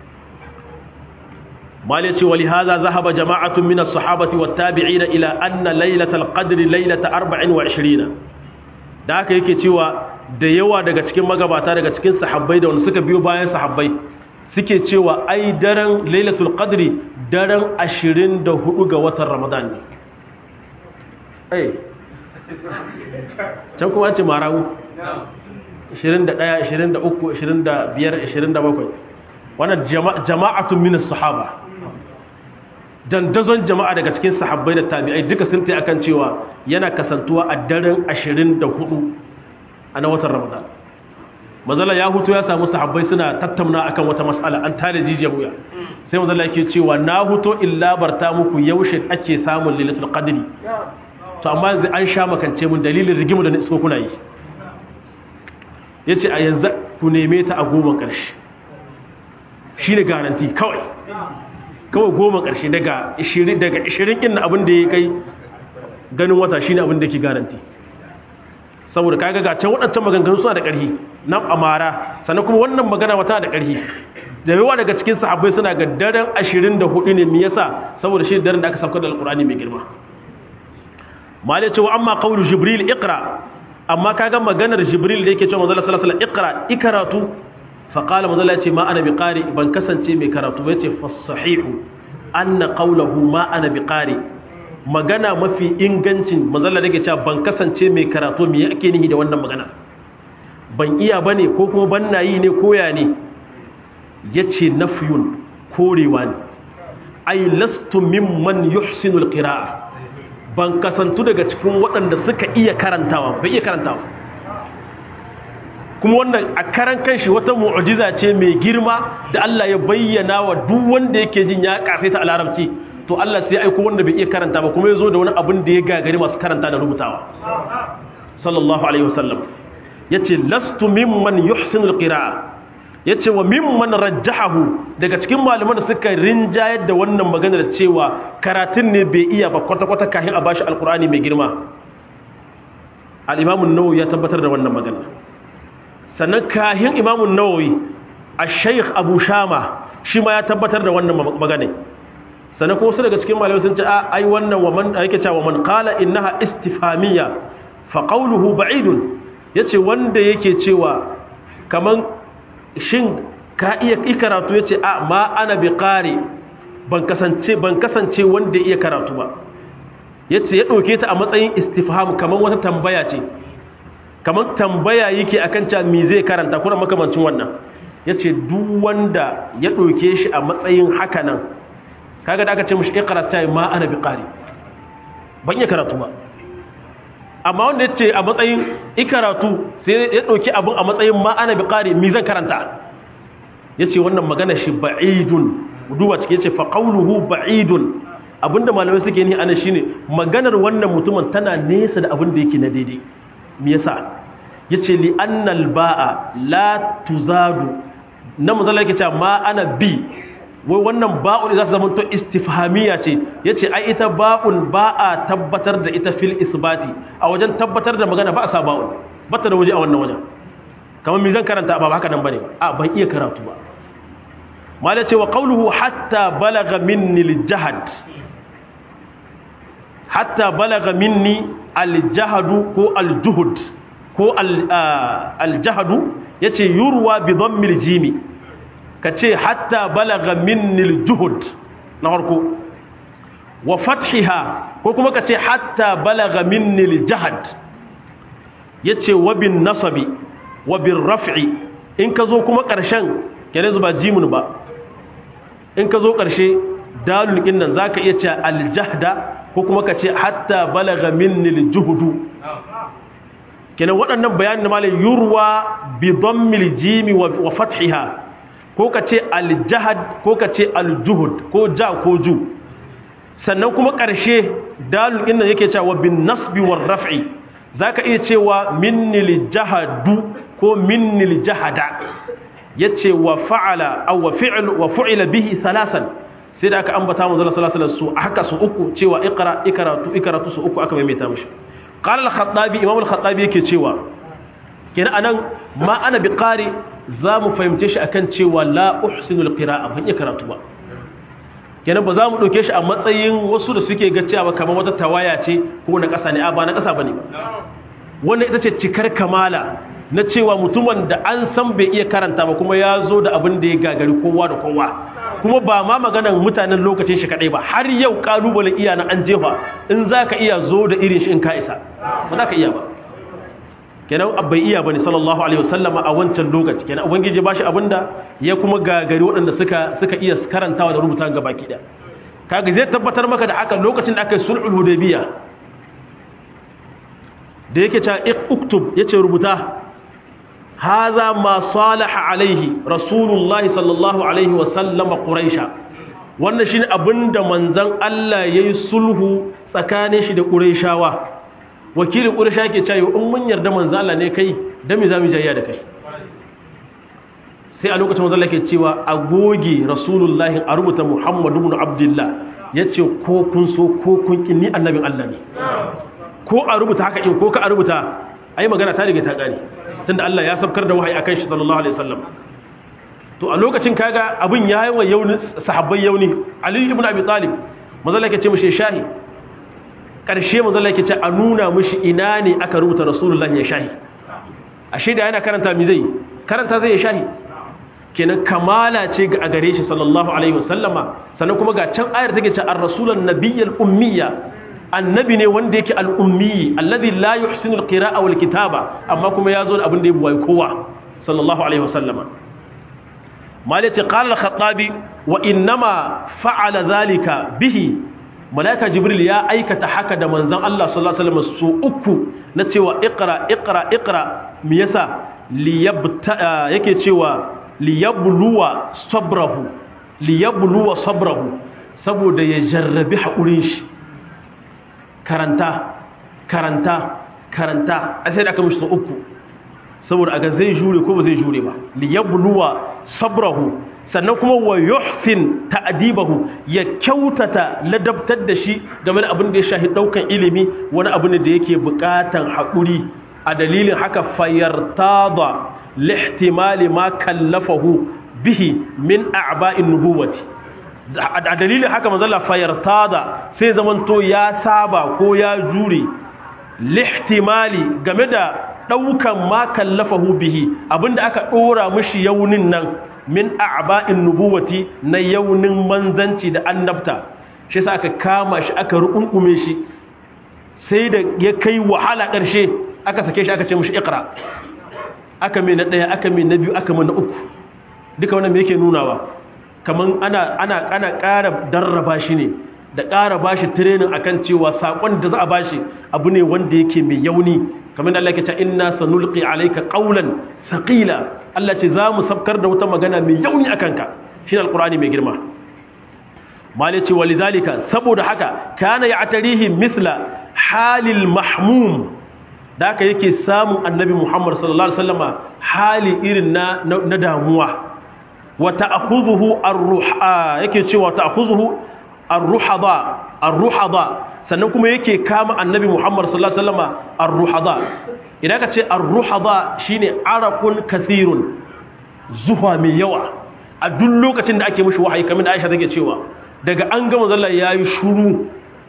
mal yace wali hadha zahaba jama'atun min as-sahabati wat-tabi'in ila anna laylatal qadri laylata 24 da haka yake cewa da yawa daga cikin magabata daga cikin sahabbai da wanda suka biyo bayan sahabbai suke cewa ai daren lailatul qadri daren 24 ga watan ramadan ne ai can kuma an ce marawu 21 23 25 27 wannan jama'atun min sahaba dandazon jama'a daga cikin sahabbai da tabi'ai duka sun tai akan cewa yana kasantuwa a daren 24 a na watan ramadan mazala ya hutu ya samu sahabbai suna tattauna akan wata mas'ala an tare jijiyar wuya sai mazala yake cewa na huto illa barta muku yaushe ake samun lailatul qadri to amma yanzu an sha makance mun dalilin rigimu da isko kuna yi yace a yanzu ku neme ta a goma karshe shine garanti kawai kawai goma karshe daga 20 daga 20 kin abin da ya kai ganin wata shine abin da yake garanti saboda kaga ga can waɗancan maganganu suna da ƙarfi na amara sannan kuma wannan magana wata da ƙarfi da yawa daga cikin sahabbai suna ga daren 24 ne me yasa saboda shi daren da aka sauka da alqur'ani mai girma malai cewa amma qawlu jibril iqra amma kaga maganar jibril da yake cewa manzo sallallahu alaihi wasallam iqra ikaratu fa qala manzo ya ce ma ana biqari ban kasance mai karatu yace fasahihu anna qawluhu ma ana biqari magana mafi ingancin mazalla da ke cewa ban kasance mai karatu me ake nihi da wannan magana ban iya bane ko kuma ban na yi ne koya ne yace nafyun korewa ne ai lastu mimman yuhsinu alqira'a ban kasantu daga cikin waɗanda suka iya karantawa bai iya karantawa kuma wannan a karan kanshi wata mu'jiza ce mai girma da Allah ya bayyana wa duk wanda yake jin ya kasaita a larabci to Allah sai aiko wanda bai iya karanta ba kuma ya zo da wani abin da ya gagari masu karanta da rubutawa sallallahu alaihi wasallam yace lastu mimman yuhsinu alqira'a yace wa mimman rajjahahu daga cikin malaman da suka rinjayar da wannan magana da cewa karatun ne bai iya ba kwata kwata kafin a bashi alqur'ani mai girma al-imam an-nawawi ya tabbatar da wannan magana sannan kahin imam an-nawawi ash-shaykh abu shama shi ma ya tabbatar da wannan magana sannan ko wasu daga cikin malamai sun ce a ai wannan wa man yake cewa man qala innaha istifhamiyya fa qawluhu ba'idun yace wanda yake cewa kaman shin ka iya karatu yace a ma ana bi qari ban kasance ban kasance wanda iya karatu ba yace ya dauke ta a matsayin istifham kaman wata tambaya ce kaman tambaya yake akan cewa me zai karanta kuma makamancin wannan yace duk wanda ya dauke shi a matsayin haka nan kaga da aka ce mushi iqra sai ma ana bi qari ban iya karatu ba amma wanda yace a matsayin ikaratu sai ya dauki abun a matsayin ma ana bi qari mi zan karanta yace wannan magana shi ba'idun duba cike yace fa qawluhu ba'idun abinda malamai suke ni ana shine maganar wannan mutumin tana nesa da abin da yake na daidai me yasa yace li annal ba'a la tuzadu na mazalla yake cewa ma ana bi wai wannan ba'un za ta zama to istifhamiya ce yace ai ita ba'un ba a tabbatar da ita fil isbati a wajen tabbatar da magana ba a sa ba'un bata da waje a wannan wajen kamar me zan karanta ba haka nan bane a ban iya karatu ba mala ce wa qawluhu hatta balagha minni al-jahd hatta balagha minni al-jahdu ko al-juhud ko al-jahdu yace yurwa bi dhammil jimi kace hatta balagha minnil juhud na farko wa fathiha ko kuma kace hatta balagha minnil jahad yace wa bin nasabi wa bin raf'i in ka zo kuma karshen kene zuba jimun ba in ka zo karshe dalul din nan zaka iya ce aljahda ko kuma kace hatta balagha minnil juhudu kenan waɗannan bayanin malai yurwa bi dhammil jimi wa fathiha ko ka ce aljahad ko ka ce aljuhud ko ja ko ju sannan kuma ƙarshe dalil inda yake cewa bin nasbi war raf'i zaka iya cewa minnil jahadu ko minnil jahada yace wa fa'ala aw wa fi'l wa fu'ila bihi thalasan sai da aka ambata mu sallallahu alaihi wasallam su haka su uku cewa iqra ikratu ikratu su uku aka maimaita mishi qala al-khattabi imam al-khattabi yake cewa kenan anan ma ana biqari za mu fahimce shi akan cewa la uhsinul qira'a ban iya karatu ba kenan ba za mu dauke shi a matsayin wasu da suke ga cewa kamar wata tawaya ce ko na ƙasa ne a ba na ƙasa bane ba wannan ita ce cikar kamala na cewa mutumin da an san bai iya karanta ba kuma ya zo da abin da ya gagari kowa da kowa kuma ba ma maganan mutanen lokacin shi kadai ba har yau kalubale iya na an jefa in zaka iya zo da irin shi in ka isa ba za ka iya ba kenan bai iya bane sallallahu alaihi wasallama a wancan lokaci kenan ubangiji ba shi abinda ya kuma gagari waɗanda suka suka iya karantawa da rubuta ga baki da kaga zai tabbatar maka da haka lokacin da aka yi sulhul hudaybiya da yake cewa uktub yace rubuta hadha ma salaha alaihi rasulullahi sallallahu alaihi wasallama quraisha wannan shine abinda manzon Allah yayi sulhu tsakanin shi da quraishawa wakilin quraisha ke cewa in mun yarda manzon Allah ne kai dan me zamu jayya da kai sai a lokacin manzon Allah ke cewa a goge rasulullahi a rubuta muhammadu ibn abdullah yace ko kun so ko kun kin ni annabin Allah ne ko a rubuta haka in ko ka a rubuta ai magana ta riga ta kare tunda Allah ya sabkar da wahayi akan shi sallallahu alaihi wasallam to a lokacin kaga abin ya yi wa yauni sahabbai yauni Ali ibn Abi Talib mazalla yake ce mishi shahi karshe mazalla yake ce a nuna mishi ina ne aka rubuta Rasulullahi ya shahi ashe da yana karanta mi zai karanta zai ya shahi kenan kamala ce ga gare shi sallallahu alaihi wasallama sannan kuma ga can ayar take ce ar-rasulan nabiyyal ummiyya annabi ne wanda yake al'ummi alladhi la yuhsinu al-qira'a wal kitaba amma kuma yazo da abin da ya buwai kowa sallallahu alaihi wasallama malaci qala al-khattabi wa innama fa'ala dhalika bihi malaika jibril ya aikata haka da manzon Allah sallallahu alaihi wasallam su uku na cewa iqra iqra iqra me yasa liyabta yake cewa liyabluwa sabrahu liyabluwa sabrahu saboda ya jarrabi haƙurin shi karanta karanta karanta a sai da aka mishi sau uku saboda aga zai jure ko ba zai jure ba liyabluwa sabrahu sannan kuma wa yuhsin ta'dibahu ya kyautata ladabtar da shi game da abin da ya shahi daukan ilimi wani abu ne da yake bukatan haƙuri a dalilin haka fayartada lihtimali ma kallafahu bihi min a'ba'in nubuwati a dalilin haka manzala fayartada sai zamanto ya saba ko ya jure lihtimali game da daukan ma kallafahu bihi abinda aka dora mishi yaunin nan min a'ba'in nubuwati na yaunin manzanci da annabta shi yasa aka kama shi aka rukunkume shi sai da ya kai wahala karshe aka sake shi aka ce mishi iqra aka mai na daya aka mai na biyu aka mai na uku duka wannan me yake nunawa kaman ana ana ana ƙara darraba shi ne da ƙara bashi training akan cewa sakon da za a bashi abu ne wanda yake mai yauni kamar da Allah yake cewa inna sanulqi alayka qawlan thaqila Allah ce za mu sabkar da wata magana mai yauni akan ka shine alqur'ani mai girma mali ce walidhalika saboda haka kana ya'tarihi mithla halil mahmum da haka yake samun annabi Muhammad sallallahu alaihi wasallama hali irin na na damuwa wa ta'khudhuhu ar-ruha yake cewa ta'khudhuhu ar-ruhada ar-ruhada sannan kuma yake kama annabi Muhammad sallallahu alaihi wasallama ar-ruhada idan ka ce ar-ruhada shine araqun kathirun zuwa mai yawa a duk lokacin da ake mishi wahayi kamar da Aisha take cewa daga an gama zalla yayi shuru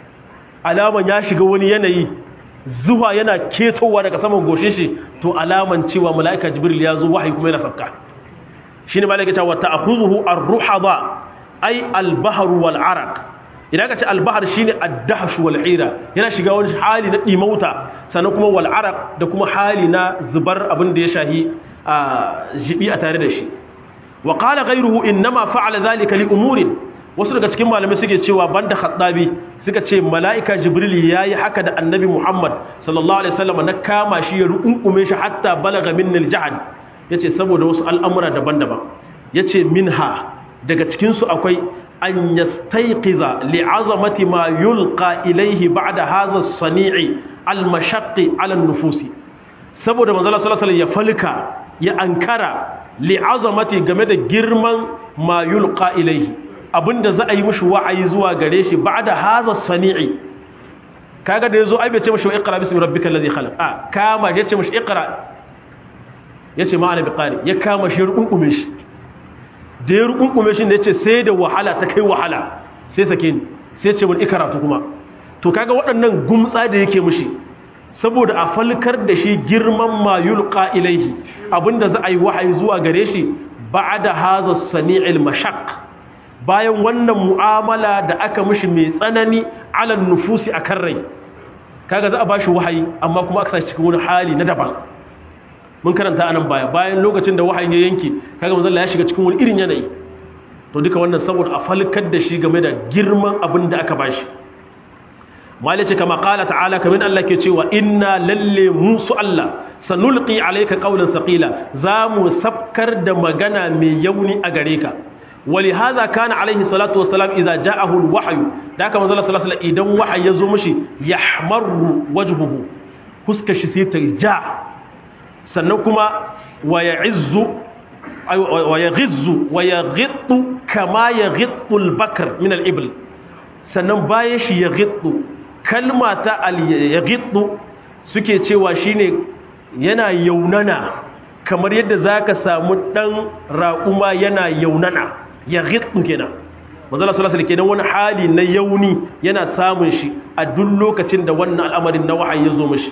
alaman ya shiga wani yanayi zuwa yana ketowa daga saman goshin shi to alaman cewa malaika jibril ya zo wahayi kuma yana sabka shine malaika ta wa ta'khuzuhu ar-ruhada ay al-bahr wal araq idan ka ce al-bahr shine ad-dahsh wal hira yana shiga wani hali na dimauta sannan kuma wal araq da kuma hali na zubar abin da ya shahi a jibi a tare da shi wa qala ghayruhu inma fa'ala dhalika li umurin wasu daga cikin malamai suke cewa banda khattabi suka ce mala'ika jibril yayi haka da annabi muhammad sallallahu alaihi wasallam na kama shi ya rukunkume shi hatta balaga minnil jahad yace saboda wasu al'amura daban-daban yace minha daga cikin su akwai an yastayqiza li'azamati ma yulqa ilayhi ba'da hadha as-sani'i al-mashaqqi 'ala an-nufusi saboda manzo sallallahu alaihi wasallam ya falka ya ankara li'azamati game da girman ma yulqa ilayhi abinda za a yi mishi wa'ayi zuwa gare shi ba'da hadha sani'i kaga da yazo ai bai ce mishi iqra bismi rabbikal ladhi khalaq a kama ya ce mishi iqra yace ma ana biqari ya kama shi rukunkume shi da ya rukunkume shi da yace sai da wahala ta kai wahala sai sake ni sai ce mun ikra to kuma to kaga waɗannan gumtsa da yake mishi saboda a falkar da shi girman ma yulqa ilaihi abinda za a yi wahayi zuwa gare shi ba'da hadha sani'il mashaq bayan wannan mu'amala da aka mishi mai tsanani ala nufusi akan rai kaga za a bashi wahayi amma kuma aka sashi cikin wani hali na daban mun karanta anan baya bayan lokacin da wahayin ya yanke kaga manzo ya shiga cikin wani irin yanayi to duka wannan saboda a falkar da shi game da girman abin da aka bashi malice kama qala ta'ala kamin Allah ke cewa inna lalle musu Allah sanulqi alayka qawlan saqila zamu sabkar da magana mai yauni a gare ka ولهذا كان عليه الصلاة والسلام إذا جاءه الوحي ذاك من الله صلى الله عليه وسلم إذا وحي يزومشي يحمر وجهه حسك شسيت جاء سنكما ويعز ويغز ويغط كما يغط البكر من الإبل sannan bayan shi ya gittu kalma ta ya gittu suke cewa shine yana yaunana kamar yadda za ka samu ɗan raƙuma yana yaunana ya gittu kenan mazala salasar kenan wani hali na yauni yana samun shi a duk lokacin da wannan al'amarin na wahayi ya zo mashi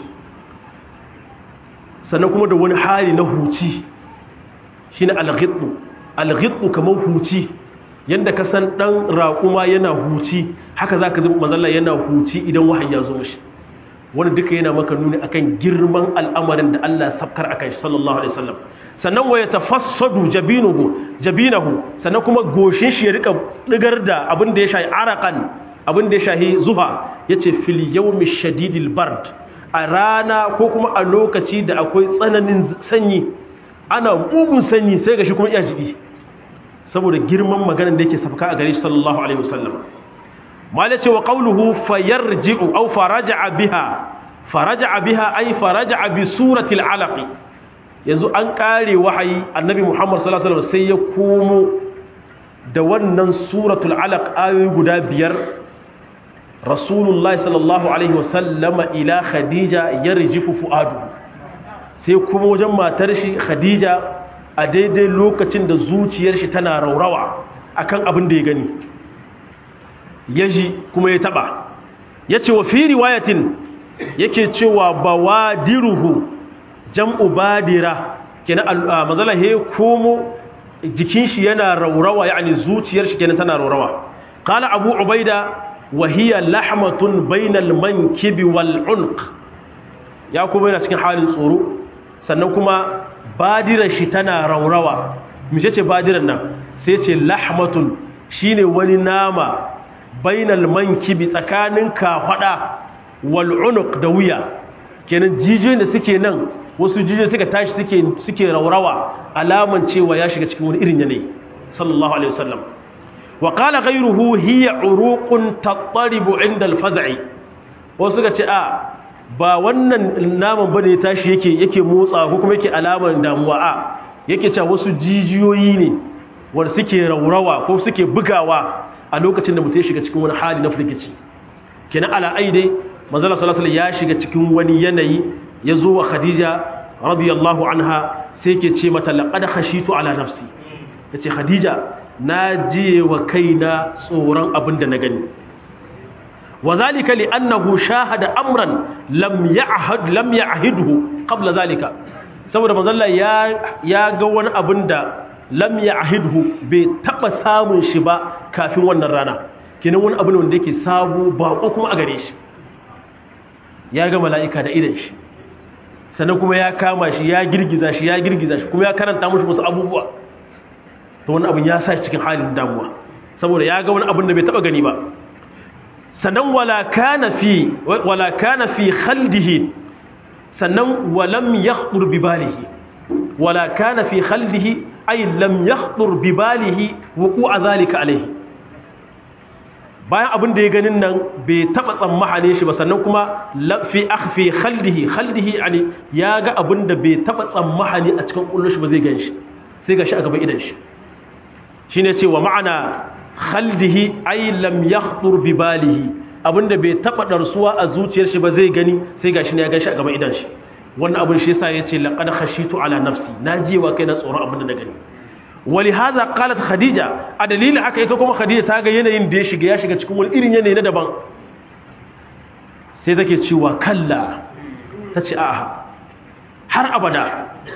sannan kuma da wani hali na huci shi ne alghittu alghittu kamar huci yadda ka san ɗan raƙuma yana huci haka za ka zai mazala yana huci idan wahayi ya zo mashi wani duka yana maka nuni akan girman al'amarin da Allah sabkar akan shi sallallahu alaihi wasallam sannan waya tafassadu jabinuhu jabinahu sannan kuma goshin shi ya rika digar da abin da ya shahi araqan abin da ya shahi zuha yace fil yawmi shadidil bard a rana ko kuma a lokaci da akwai tsananin sanyi ana mugun sanyi sai ga shi kuma iya jibi saboda girman maganar da yake sabka a gare shi sallallahu alaihi wasallam mala ce wa qawluhu fayarji'u aw faraja'a biha faraja'a biha ay faraja'a bi surati al-alaq yanzu an kare wahayi annabi Muhammad sallallahu alaihi wasallam sai ya komo da wannan suratul alaq ayoyi guda biyar rasulullahi sallallahu alaihi wasallam ila khadija yarjifu fuadu sai kuma wajen matar shi khadija a daidai lokacin da zuciyar shi tana raurawa akan abin da ya gani ya ji kuma ya taba ya ce wa fi riwayatin yake cewa bawadiruhu jam'u badira kenan mazala he komo jikin shi yana raurawa yani zuciyar shi kenan tana raurawa qala abu ubaida wa hiya lahmatun bainal mankibi wal unq ya kuma yana cikin halin tsoro sannan kuma badirar shi tana raurawa mice ce badirar nan sai ce lahmatun shine wani nama bainal mankibi tsakanin kafada wal unuq da wuya kenan jijiyoyin da suke nan wasu jijiyoyi suka tashi suke suke raurawa alaman cewa ya shiga cikin wani irin yanayi sallallahu alaihi wasallam wa qala ghayruhu hiya uruqun tattaribu inda al-faz'i wasu suka ce a ba wannan naman bane ya tashi yake yake motsa ko kuma yake alaman damuwa a yake cewa wasu jijiyoyi ne wanda suke raurawa ko suke bugawa a lokacin da mutum ya shiga cikin wani hali na firgici kenan ala aide manzala sallallahu ya shiga cikin wani yanayi ya zo wa khadija radiyallahu anha sai ke ce mata laqad khashitu ala nafsi yace khadija na jiye wa kaina tsoron abin da na gani وذلك لأنه شاهد أمرا لم يعهد لم يعهده قبل ذلك saboda manzalla ya ya ga wani abin da lam ya'hidhu bai taba samun shi ba kafin wannan rana kenan wani abin wanda yake sabo bako kuma a gare shi ya ga mala'ika da idan shi sannan kuma ya kama shi ya girgiza shi ya girgiza shi kuma ya karanta mushi wasu abubuwa to wani abin ya sa shi cikin halin damuwa saboda ya ga wani abin da bai taba gani ba sannan wala kana fi wala kana fi khaldihi sannan walam yakhdur bi balihi wala kana fi khaldihi ay lam yakhdur bi balihi wuqu'a zalika alayhi bayan abin da ya ganin nan bai taba tsammahane shi ba sannan kuma fi akhfi khaldihi khaldihi yani ya ga abin da bai taba tsammahane a cikin kullun shi ba zai ganshi sai gashi a gaban idan shi shine cewa ma'ana khaldihi ay lam yakhdur bi balihi abinda bai taba darsuwa a zuciyar shi ba zai gani sai gashi ne ya gashi a gaban idan shi wannan abin shi yasa yace laqad khashitu ala nafsi najiwa kai na tsoron abin da na gani ولهذا قالت خديجة أدليل haka ita kuma Khadija ta ga yanayin da ya shiga ya shiga cikin wani irin yanayi na daban sai take cewa kalla tace a'a har abada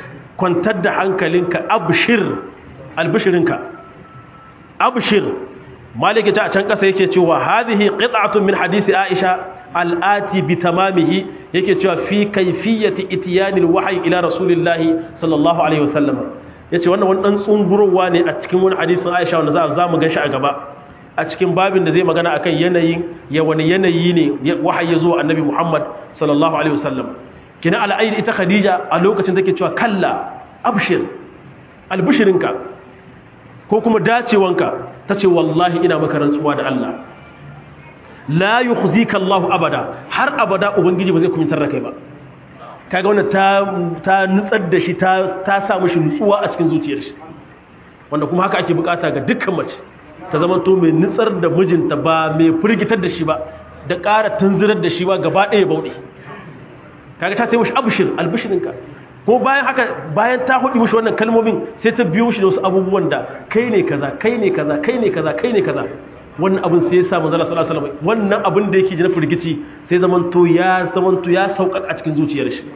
kwantar da hankalinka abshir albishirinka abshir maliki ta a can kasa yake cewa hadhihi qit'atun min hadisi aisha al'ati bi tamamihi yake cewa fi kayfiyati itiyani alwahyi ila rasulillahi sallallahu alaihi wasallam yace wannan wani dan tsungurowa ne a cikin wani hadisin aisha wanda za za mu ganshi a gaba a cikin babin da zai magana akan yanayin ya wani yanayi ne wahayi ya zo annabi muhammad sallallahu alaihi wasallam kina al'aid ita khadija a lokacin take cewa kalla abshir albushirinka ko kuma dacewanka ta ce wallahi ina maka rantsuwa da Allah la yukhzika Allah abada har abada ubangiji ba zai kumintar da kai ba kaga wannan ta ta nutsar da shi ta ta sa mishi nutsuwa a cikin zuciyar shi wanda kuma haka ake bukata ga dukkan mace ta zama to mai nutsar da mijinta ba mai firgitar da shi ba da ƙara tunzirar da shi ba gaba ɗaya bauɗe kaga ta tayi mishi abshir albishirinka ko bayan haka bayan ta hudu mishi wannan kalmomin sai ta biyo shi da wasu abubuwan da kai ne kaza kai ne kaza kai ne kaza kai ne kaza wannan abin sai ya sa manzala sallallahu alaihi wasallam wannan abin da yake ji na firgici sai zaman to ya zaman to ya sauƙaƙa a cikin zuciyar shi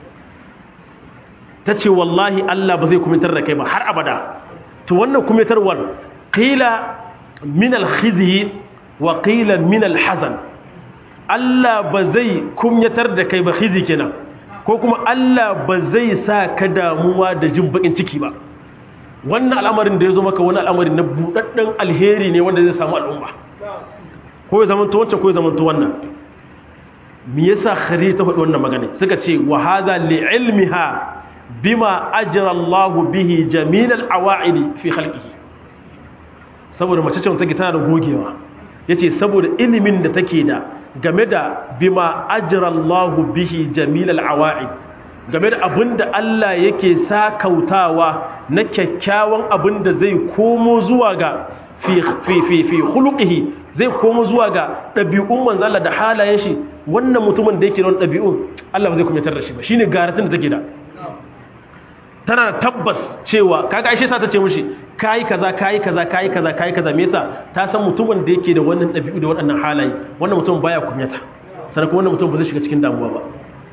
tace wallahi Allah ba zai kumitar da kai ba har abada to wannan kumitarwar qila min al-khizyi wa qila min al-hazan Allah ba zai kumyatar da kai ba khizi kenan ko kuma Allah ba zai sa ka damuwa da jin bakin ciki ba wannan al'amarin da ya zo maka wani al'amari na buɗaɗɗen alheri ne wanda zai samu al'umma ko ya zamanta wancan ko ya zamanta wannan me yasa khari ta faɗi wannan magana suka ce wa hadha li ilmiha bima ajra Allah bihi jamil al-awa'id fi khalqihi saboda mace ce take tana da gogewa yace saboda ilimin da take da game da bima ajrallahu bihi jamilal awa'id game da abinda Allah yake sakautawa na kyakkyawan abinda zai komo zuwa ga fi fi fi fi khuluqihi zai komo zuwa ga dabi'un manzo Allah da halayen shi wannan mutumin da yake da wannan dabi'un Allah ba zai kumitar da shi ba shine garatin da take da tana tabbas cewa kaga aisha sa ta ce mishi kai kaza kai kaza kai kaza kai kaza me yasa ta san mutumin da yake da wannan dabi'u da waɗannan halaye wannan mutum baya kumyata sannan kuma wannan mutum ba zai shiga cikin damuwa ba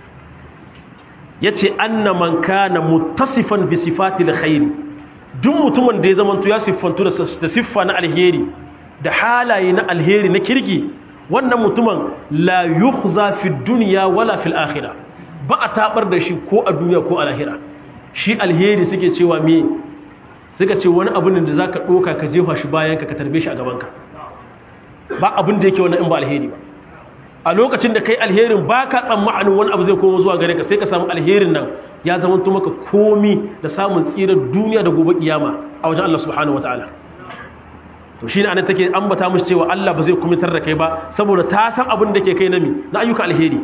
yace anna man kana muttasifan bi sifati alkhair duk mutumin da ya zamanto ya siffantu da siffa na alheri da halaye na alheri na kirki wannan mutumin la yukhza fi dunya wala fil akhirah ba a tabar da shi ko a duniya ko a lahira shi alheri suke cewa me suka ce wani abin da za ka ɗoka ka jefa shi bayanka ka tarbe shi a gabanka ba abin da yake wani in ba alheri ba a lokacin da kai alherin ba ka tsammanin wani abu zai koma zuwa gare ka sai ka samu alherin nan ya zama maka komi da samun tsirar duniya da gobe kiyama a wajen Allah subhanahu wa ta'ala to shi ne anan take ambata mushi cewa Allah ba zai kumitar da kai ba saboda ta san abin da ke kai na mi na ayyuka alheri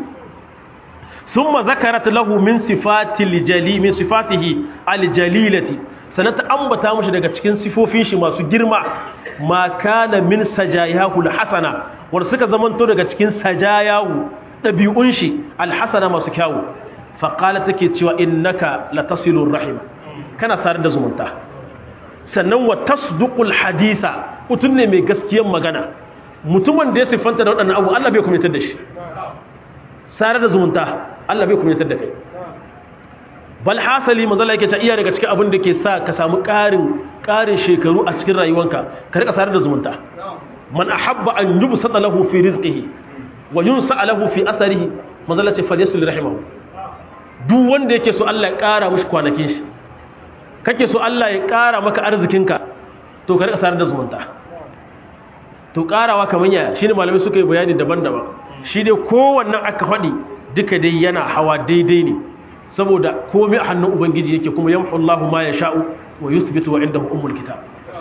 ثم ذكرت له من صفات الجلي من صفاته الجليلة sanata ambata mushi daga cikin sifofin shi masu girma ma kana min sajayahu alhasana wanda suka zamanto daga cikin sajayahu dabi'un shi alhasana masu kyawu fa qala take cewa innaka latasilur rahim kana sar da zumunta sannan wa tasduqul haditha mutun ne mai gaskiyar magana mutumin da ya sifanta da wadannan abu Allah bai kumitar da shi sar da zumunta Allah bai kumitar da kai bal hasali manzo Allah yake ta iya daga cikin abin da ke sa ka samu ƙarin ƙarin shekaru a cikin rayuwanka ka rika sarar da zumunta man ahabba an yubsata lahu fi rizqihi wa yunsa lahu fi atharihi manzo Allah ce falyasul rahimahu duk wanda yake so Allah ya ƙara mishi kwanakin shi kake so Allah ya ƙara maka arzikinka to ka rika sarar da zumunta to ƙarawa kamar ya shine malamai suka yi bayani daban-daban shi dai kowannan aka faɗi duka dai yana hawa daidai ne saboda komai a hannun ubangiji yake kuma yamhu Allahu ma yasha'u wa yuthbitu wa indahu ummul kitab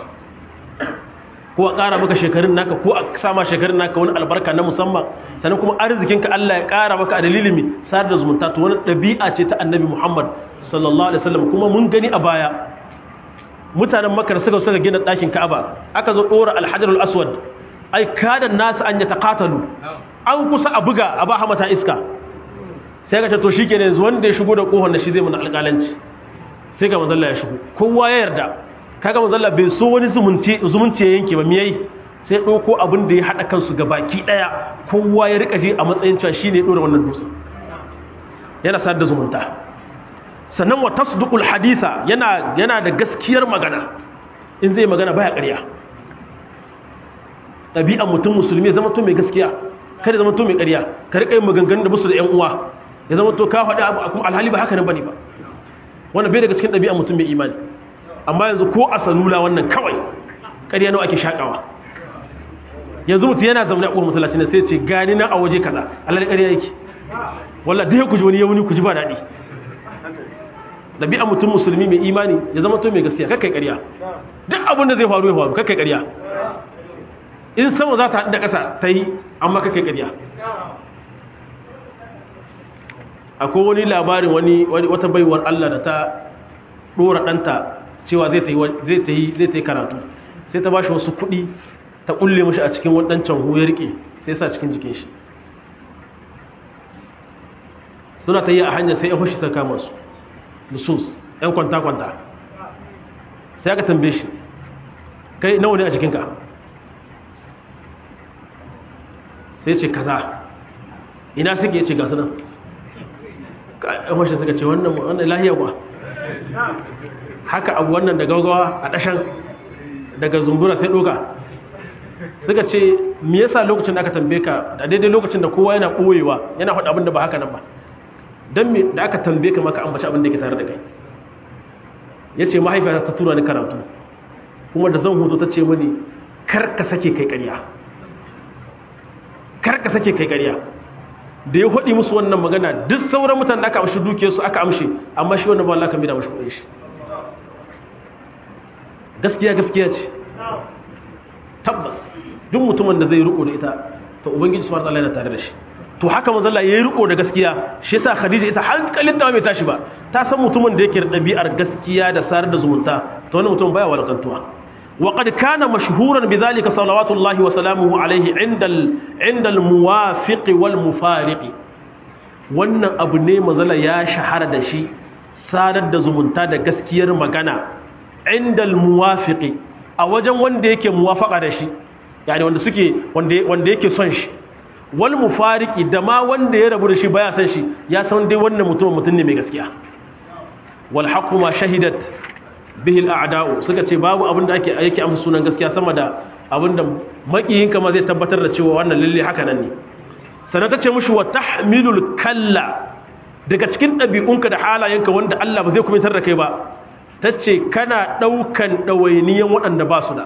ko a ƙara maka shekarun naka ko a sama shekarun naka wani albarka na musamman sannan kuma arzikinka Allah ya ƙara maka a dalilin mi sar da zumunta to wani ɗabi'a ce ta annabi Muhammad sallallahu alaihi wasallam kuma mun gani a baya mutanen makar suka suka gina ɗakin ka'aba aka zo ɗora alhajarul aswad ai kada nasu an ya taqatalu an kusa a buga a ba hamata iska sai ka ce to shi kenan yanzu wanda ya shigo da kohon da shi zai mana alƙalanci sai ga manzalla ya shigo kowa ya yarda kaga manzalla bai so wani zumunci zumunci ya yanke ba miyai sai ɗauko abin da ya haɗa kansu ga baki ɗaya kowa ya rika ji a matsayin cewa shi ne ya ɗora wannan dutsen yana sadar da zumunta sannan wa tasduqul haditha yana yana da gaskiyar magana in zai magana baya ƙarya ɗabi'an mutum musulmi ya zama to mai gaskiya kada zama to mai ƙarya ka riƙa yin maganganun da musu da ƴan uwa ya zama to ka faɗi abu kuma alhali ba haka nan bane ba wannan bai daga cikin ɗabi'an mutum mai imani amma yanzu ko a salula wannan kawai ƙarya nawa ake shakawa yanzu mutum yana zaune a ƙuwar masallaci ne sai ce gani na a waje kaza alhali ƙarya yake wallah duk ku ji wani yawuni ku ji ba daɗi ɗabi'an mutum musulmi mai imani ya zama to mai gaskiya kakkai ƙarya duk abin da zai faru ya faru kakkai ƙarya in sama za ta haɗu da ƙasa ta yi amma kakkai ƙarya akwai wani labarin wani wata baiwar Allah da ta ɗora ɗanta cewa zai ta yi karatu sai ta ba shi wasu kuɗi ta ƙulle mashi a cikin waɗancan huyar riƙe sai sa cikin jikin shi suna ta yi a hanyar sai ya fashi ta kama su lusus ‘yan kwanta-kwanta sai aka tambaye shi kai nawa ne a jikinka sai ce kaza ina suke ya ce gasu nan ‘yan fashi suka ce wannan lahiyar ba haka abu wannan da gaugawa a ɗashan daga zumbura sai ɗoka suka ce me yasa lokacin da aka tambaye ka a daidai lokacin da kowa yana ɓoyewa yana faɗa abin da ba haka nan ba don me da aka tambaye ka maka ambaci abin da ke tare da kai ya ce mahaifiyata ta tura ni karatu kuma da zan hoto ta ce mani kar ka sake kai ƙarya kar ka sake kai ƙarya da ya faɗi musu wannan magana duk sauran mutane da aka amshi dukiyarsu aka amshe amma shi wannan ba Allah kan bi da mashi kuɗin shi gaskiya gaskiya ce tabbas duk mutumin da zai riko da ita to ubangiji subhanahu wataala yana tare da shi to haka manzo Allah yayi riko da gaskiya shi yasa Khadija ita hankalin ta bai tashi ba ta san mutumin da yake da dabi'ar gaskiya da sarar da zumunta to wannan mutum baya walakantuwa wa qad kana mashhuran bidhalika salawatullahi wa salamuhu alayhi inda inda al-muwafiq wal mufariq wannan abu ne manzo ya shahara da shi sadar da zumunta da gaskiyar magana inda al-muwafiq a wajen wanda yake muwafaqa da shi yani wanda suke wanda wanda yake son shi wal mufariki da ma wanda ya rabu da shi baya san shi ya san dai wannan mutum mutum ne mai gaskiya wal haqqu ma shahidat bihi al a'da'u suka ce babu abin da ake yake amsa sunan gaskiya sama da abin da makiyin ma zai tabbatar da cewa wannan lalle haka nan ne sanan ta ce mushi wa tahmilul kalla daga cikin ɗabi'unka da halayenka wanda Allah ba zai kumitar da kai ba tace kana daukan dawainiyan waɗanda ba su da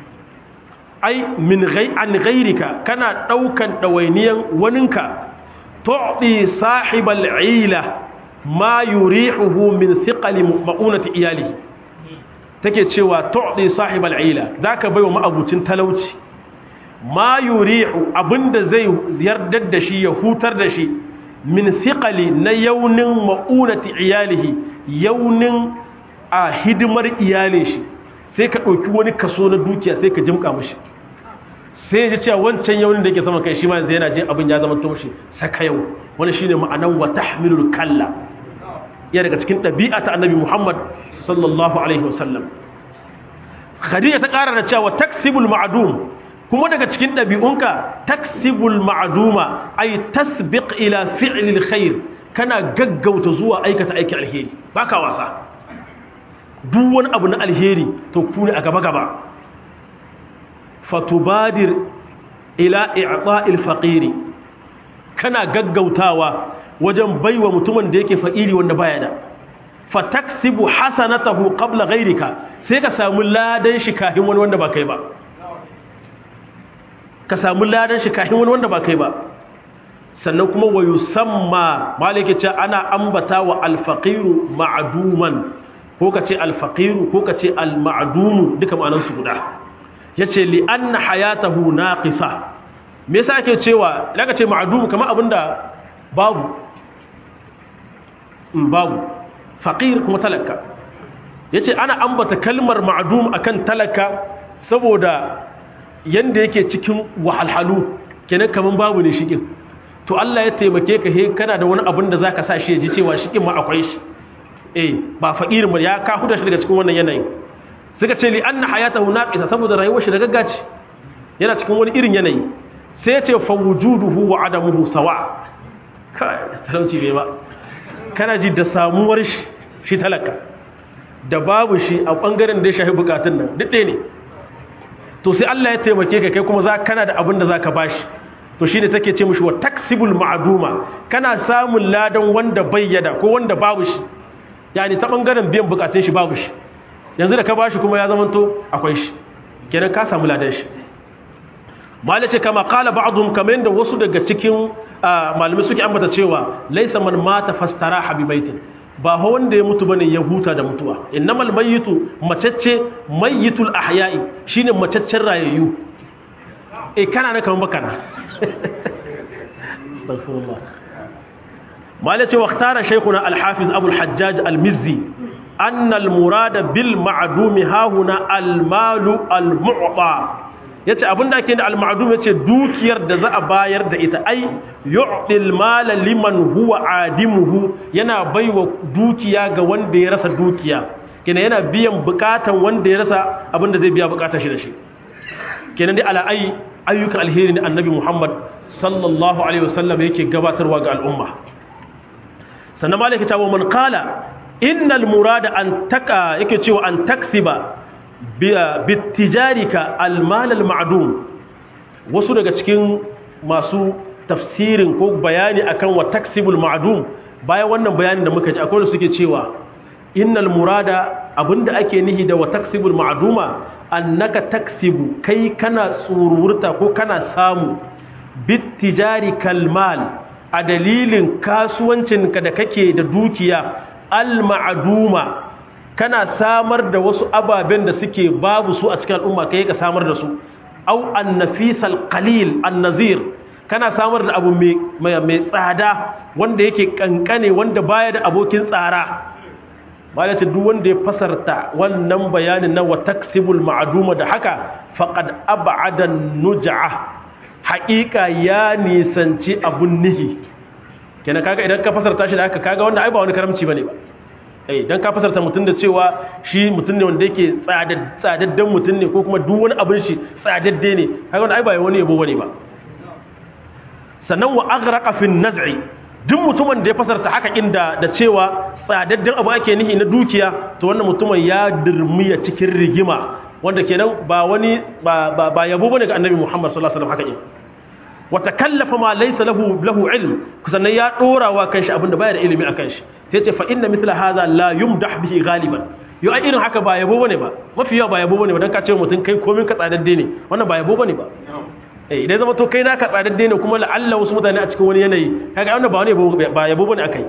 ai min gai an gairika kana daukan dawainiyan waninka tu'ti sahibal ila ma yurihuhu min thiqali ma'unati iyalihi take cewa tu'ti sahibal ila zaka baiwa ma'abucin talauci ma yurihu abinda zai yardar da shi ya hutar da shi min thiqali na yaunin ma'unati iyalihi yaunin a hidimar iyalin shi sai ka ɗauki wani kaso na dukiya sai ka jimka mashi sai ya ji cewa wancan yaunin da yake sama kai shi ma yanzu yana jin abin ya zama to mashi saka yau wani shine ma'anan wa tahmilul kalla ya daga cikin ɗabi'a ta annabi Muhammad sallallahu alaihi wasallam Khadija ta ƙara da cewa taksibul ma'dum kuma daga cikin ɗabi'unka taksibul ma'duma ay tasbiq ila fi'lil khair kana gaggauta zuwa aikata aikin alheri baka wasa duk wani abu na alheri to ku ne a gaba-gaba fatubadir ila i'ta'il faqiri kana gaggautawa wajen baiwa mutumin da yake faqiri wanda baya da fataksibu hasanatahu qabla ghayrika sai ka samu ladan shi kahin wani wanda ba kai ba ka samu ladan shi kahin wani wanda ba kai ba sannan kuma wa yusamma malike ce ana ambata wa alfaqiru ma'duman ko ka ce alfaqiru ko ka ce almadumu duka ma'anansu guda yace li anna hayatahu naqisa me yasa ake cewa daga ce ma'dumu kamar abinda babu in babu faqir kuma talaka yace ana ambata kalmar ma'dum akan talaka saboda yanda yake cikin wahalhalu kenan kaman babu ne shikin to Allah ya taimake ka he kana da wani abin da zaka sa shi ya ji cewa shikin ma akwai shi eh ba fakirin ba ya ka huda shi daga cikin wannan yanayin suka ce li anna hayatahu naqisa saboda rayuwar shi da gaggaci yana cikin wani irin yanayi sai ya ce fa wujuduhu wa adamuhu sawa kai talauci bai ba kana ji da samuwar shi shi talaka da babu shi a bangaren da ya shafi bukatun nan duk ɗaya ne to sai Allah ya taimake ka kai kuma za kana da abin da zaka bashi to shine take ce mishi wa taksibul ma'duma kana samun ladan wanda bayyada ko wanda babu shi yani ta bangaren biyan bukatun shi babu shi yanzu da ka bashi kuma ya zamanto akwai shi kenan ka samu ladan shi malai ce kama kala ba'dhum kamar yadda wasu daga cikin malamai suke ambata cewa laysa man mata fastara habibaitin ba ha wanda ya mutu bane ya huta da mutuwa innamal mayyitu macacce mayyitul ahya'i shine macaccen rayayyu eh kana na kaman bakana astaghfirullah malai ce waqtara shaykhuna al-hafiz abu al-hajjaj al-mizzi anna al-murada bil ma'dumi hahuna al-malu al-mu'ta yace abinda ake da al-ma'dum yace dukiyar da za a bayar da ita ai yu'til mala liman huwa adimuhu yana baiwa dukiya ga wanda ya rasa dukiya kenan yana biyan bukatan wanda ya rasa abinda zai biya bukatar shi da shi kenan dai ala ai ayyukan alheri ne annabi Muhammad sallallahu alaihi wasallam yake gabatarwa ga al'umma sannan malaka ta wa man qala innal murada an taka yake cewa an taksiba bitijarika almal almadum wasu daga cikin masu tafsirin ko bayani akan wa taksibul ma'dum bayan wannan bayanin da muka ji akwai da suke cewa innal murada abinda ake nihi da wa taksibul ma'duma annaka taksibu kai kana tsururta ko kana samu bitijarikal mal a dalilin kasuwancinka da kake da dukiya al-ma'duma kana samar da wasu ababen da suke babu su a cikin al'umma kai ka samar da su au an-nafisal qalil an-nazir kana samar da abu mai mai tsada wanda yake kankane wanda baya da abokin tsara bala ce duk wanda ya fasarta wannan bayanin na wa taksibul ma'duma da haka faqad ab'ada nuj'a haqiqa ya nisanci abun nihi kenan kaga idan ka fasarta shi da haka kaga wanda ai ba wani karamci bane ba eh dan ka fasarta mutun da cewa shi mutun ne wanda yake tsadaddan mutun ne ko kuma duk wani abin shi tsadadde ne kaga wanda ai ba wani yabo bane ba sannan wa aghraqa fi naz'i duk mutumin da ya fasarta haka inda da cewa tsadaddan abu ake nihi na dukiya to wannan mutumin ya dirmiya cikin rigima wanda kenan ba wani ba ba yabo bane ga annabi Muhammad sallallahu alaihi wasallam haka in wa takallafa ma laysa lahu lahu ilm sannan ya dora wa kanshi abinda baya da ilimi akan shi sai ce fa inna mithla hadha la yumdah bihi ghaliban yo ai irin haka ba yabo bane ba mafi yawa ba yabo bane ba dan ka ce mutum kai komin ka tsadadde ne wannan ba yabo bane ba eh idan zama to kai naka tsadadde ne kuma la'alla wasu mutane a cikin wani yanayi kaga wannan ba wani ba yabo bane akai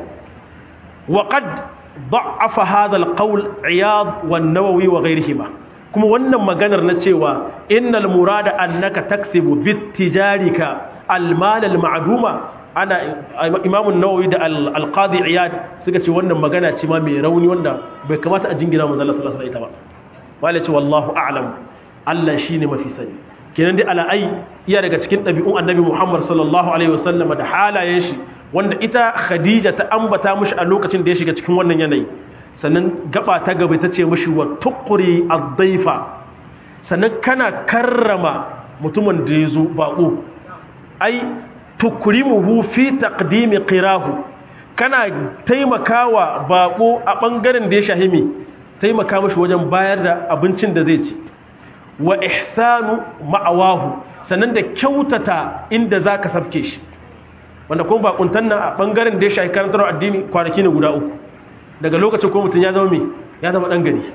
wa qad da'afa hadha al-qawl iyad wan-nawawi wa ghayrihima kuma wannan maganar na cewa innal murada annaka taksibu bitijarika almal almaduma ana imamu nawawi da alqadi iyad suka ce wannan magana ce ma mai rauni wanda bai kamata a jingina manzo Allah sallallahu alaihi wasallam ba wala ce wallahu a'lam Allah shine mafi sani kenan dai ala'ai iya daga cikin ɗabi'un annabi Muhammad sallallahu alaihi wasallam da halayen shi wanda ita Khadija ta ambata mishi a lokacin da ya shiga cikin wannan yanayi sannan gaba ta gaba ta ce mashi wa tukuri addaifa sannan kana karrama mutumin da ya zo baƙo ai tukrimuhu fi taqdimi qirahu kana taimakawa baƙo a ɓangaren da ya shahimi taimaka mashi wajen bayar da abincin da zai ci wa ihsanu ma'awahu sannan da kyautata inda zaka sabke shi wanda kuma bakuntan nan a ɓangaren da ya shahi karantar addini kwanaki ne guda uku daga lokacin ko mutum ya zama mai ya zama ɗan gari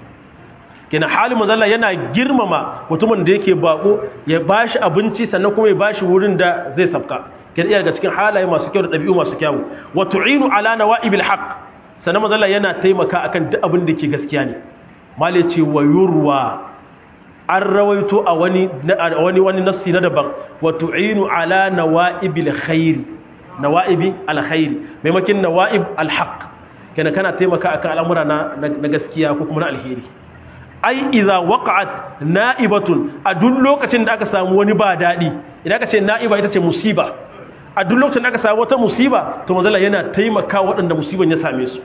kina halin mazalla yana girmama mutumin da yake bako ya bashi abinci sannan kuma ya bashi wurin da zai sabka kina iya daga cikin halaye masu kyau da ɗabi'u masu kyau wa tu'inu ala nawa'ibil haqq sannan mazalla yana taimaka akan duk abin da ke gaskiya ne male ce wa yurwa an rawaito a wani wani wani nassi na daban wa tu'inu ala nawa'ibil khair nawa'ibi alkhair maimakin nawa'ib alhaq kenan kana taimaka akan al'amura na na gaskiya ko kuma na alheri ai idza waqa'at na'ibatun a duk lokacin da aka samu wani ba dadi idan aka ce na'iba ita ce musiba a duk lokacin da aka samu wata musiba to manzala yana taimaka waɗanda musiban ya same su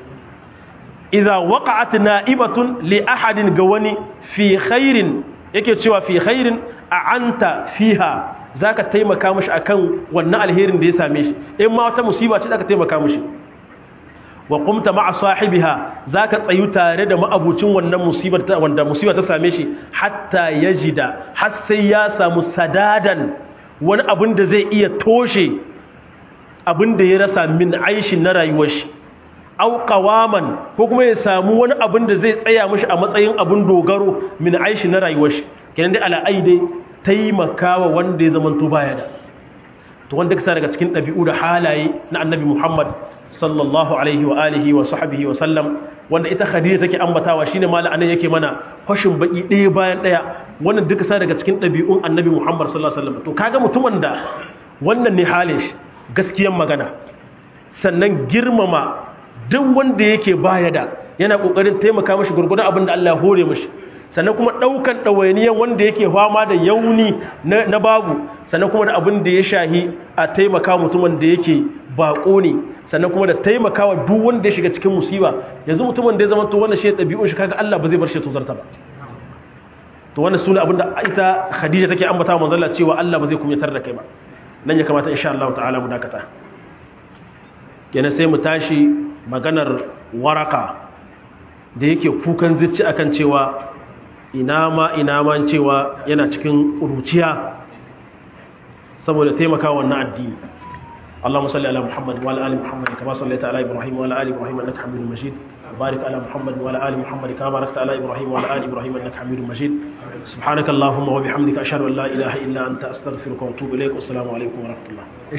idza waqa'at na'ibatun li ahadin ga wani fi khairin yake cewa fi khairin a anta fiha zaka taimaka mishi akan wannan alherin da ya same shi in ma wata musiba ce zaka taimaka mishi wa qumta ma'a sahibiha zaka tsayu tare da ma'abucin wannan musibar ta wanda musibar ta same shi hatta yajida har sai ya samu sadadan wani abin da zai iya toshe abin da ya rasa min aishin na rayuwar shi au qawaman ko kuma ya samu wani abin da zai tsaya mishi a matsayin abin dogaro min aishi na rayuwar shi kenan dai ala'ai dai taimakawa wanda ya zamanto baya da to wanda kasa daga cikin ɗabi'u da halaye na annabi Muhammad sallallahu alaihi wa alihi wa sahbihi wa sallam wanda ita Khadija take ambatawa shine mala anan yake mana fashin baki ɗaya bayan ɗaya wannan duka sa daga cikin ɗabi'un annabi Muhammad sallallahu alaihi wa sallam to kaga mutumin da wannan ne halin shi gaskiyan magana sannan girmama duk wanda yake baya da yana kokarin taimaka mashi gurgurdan abin da Allah ya hore mashi sannan kuma daukan dawainiyan wanda yake fama da yauni na babu sannan kuma da abin da ya shahi a taimaka mutumin da yake bako ne sannan kuma da taimakawa duk wanda ya shiga cikin musiba yanzu mutumin da ya zama to wannan shi dabi'un shi kaga Allah ba zai bar shi tuzarta ba to wannan sune abin da ita Khadija take ambata wa manzon Allah cewa Allah ba zai kumyatar da kai ba nan ya kamata insha Allah ta'ala mu dakata kenan sai mu tashi maganar waraka da yake kukan zici akan cewa ina ma ina ma cewa yana cikin ƙuruciya saboda taimaka wannan addini اللهم صل على محمد وعلى ال محمد كما صليت على ابراهيم وعلى ال ابراهيم انك حميد مجيد وبارك على محمد وعلى ال محمد كما باركت على ابراهيم وعلى ال ابراهيم انك حميد مجيد سبحانك اللهم وبحمدك اشهد ان لا اله الا انت استغفرك واتوب اليك والسلام عليكم ورحمه الله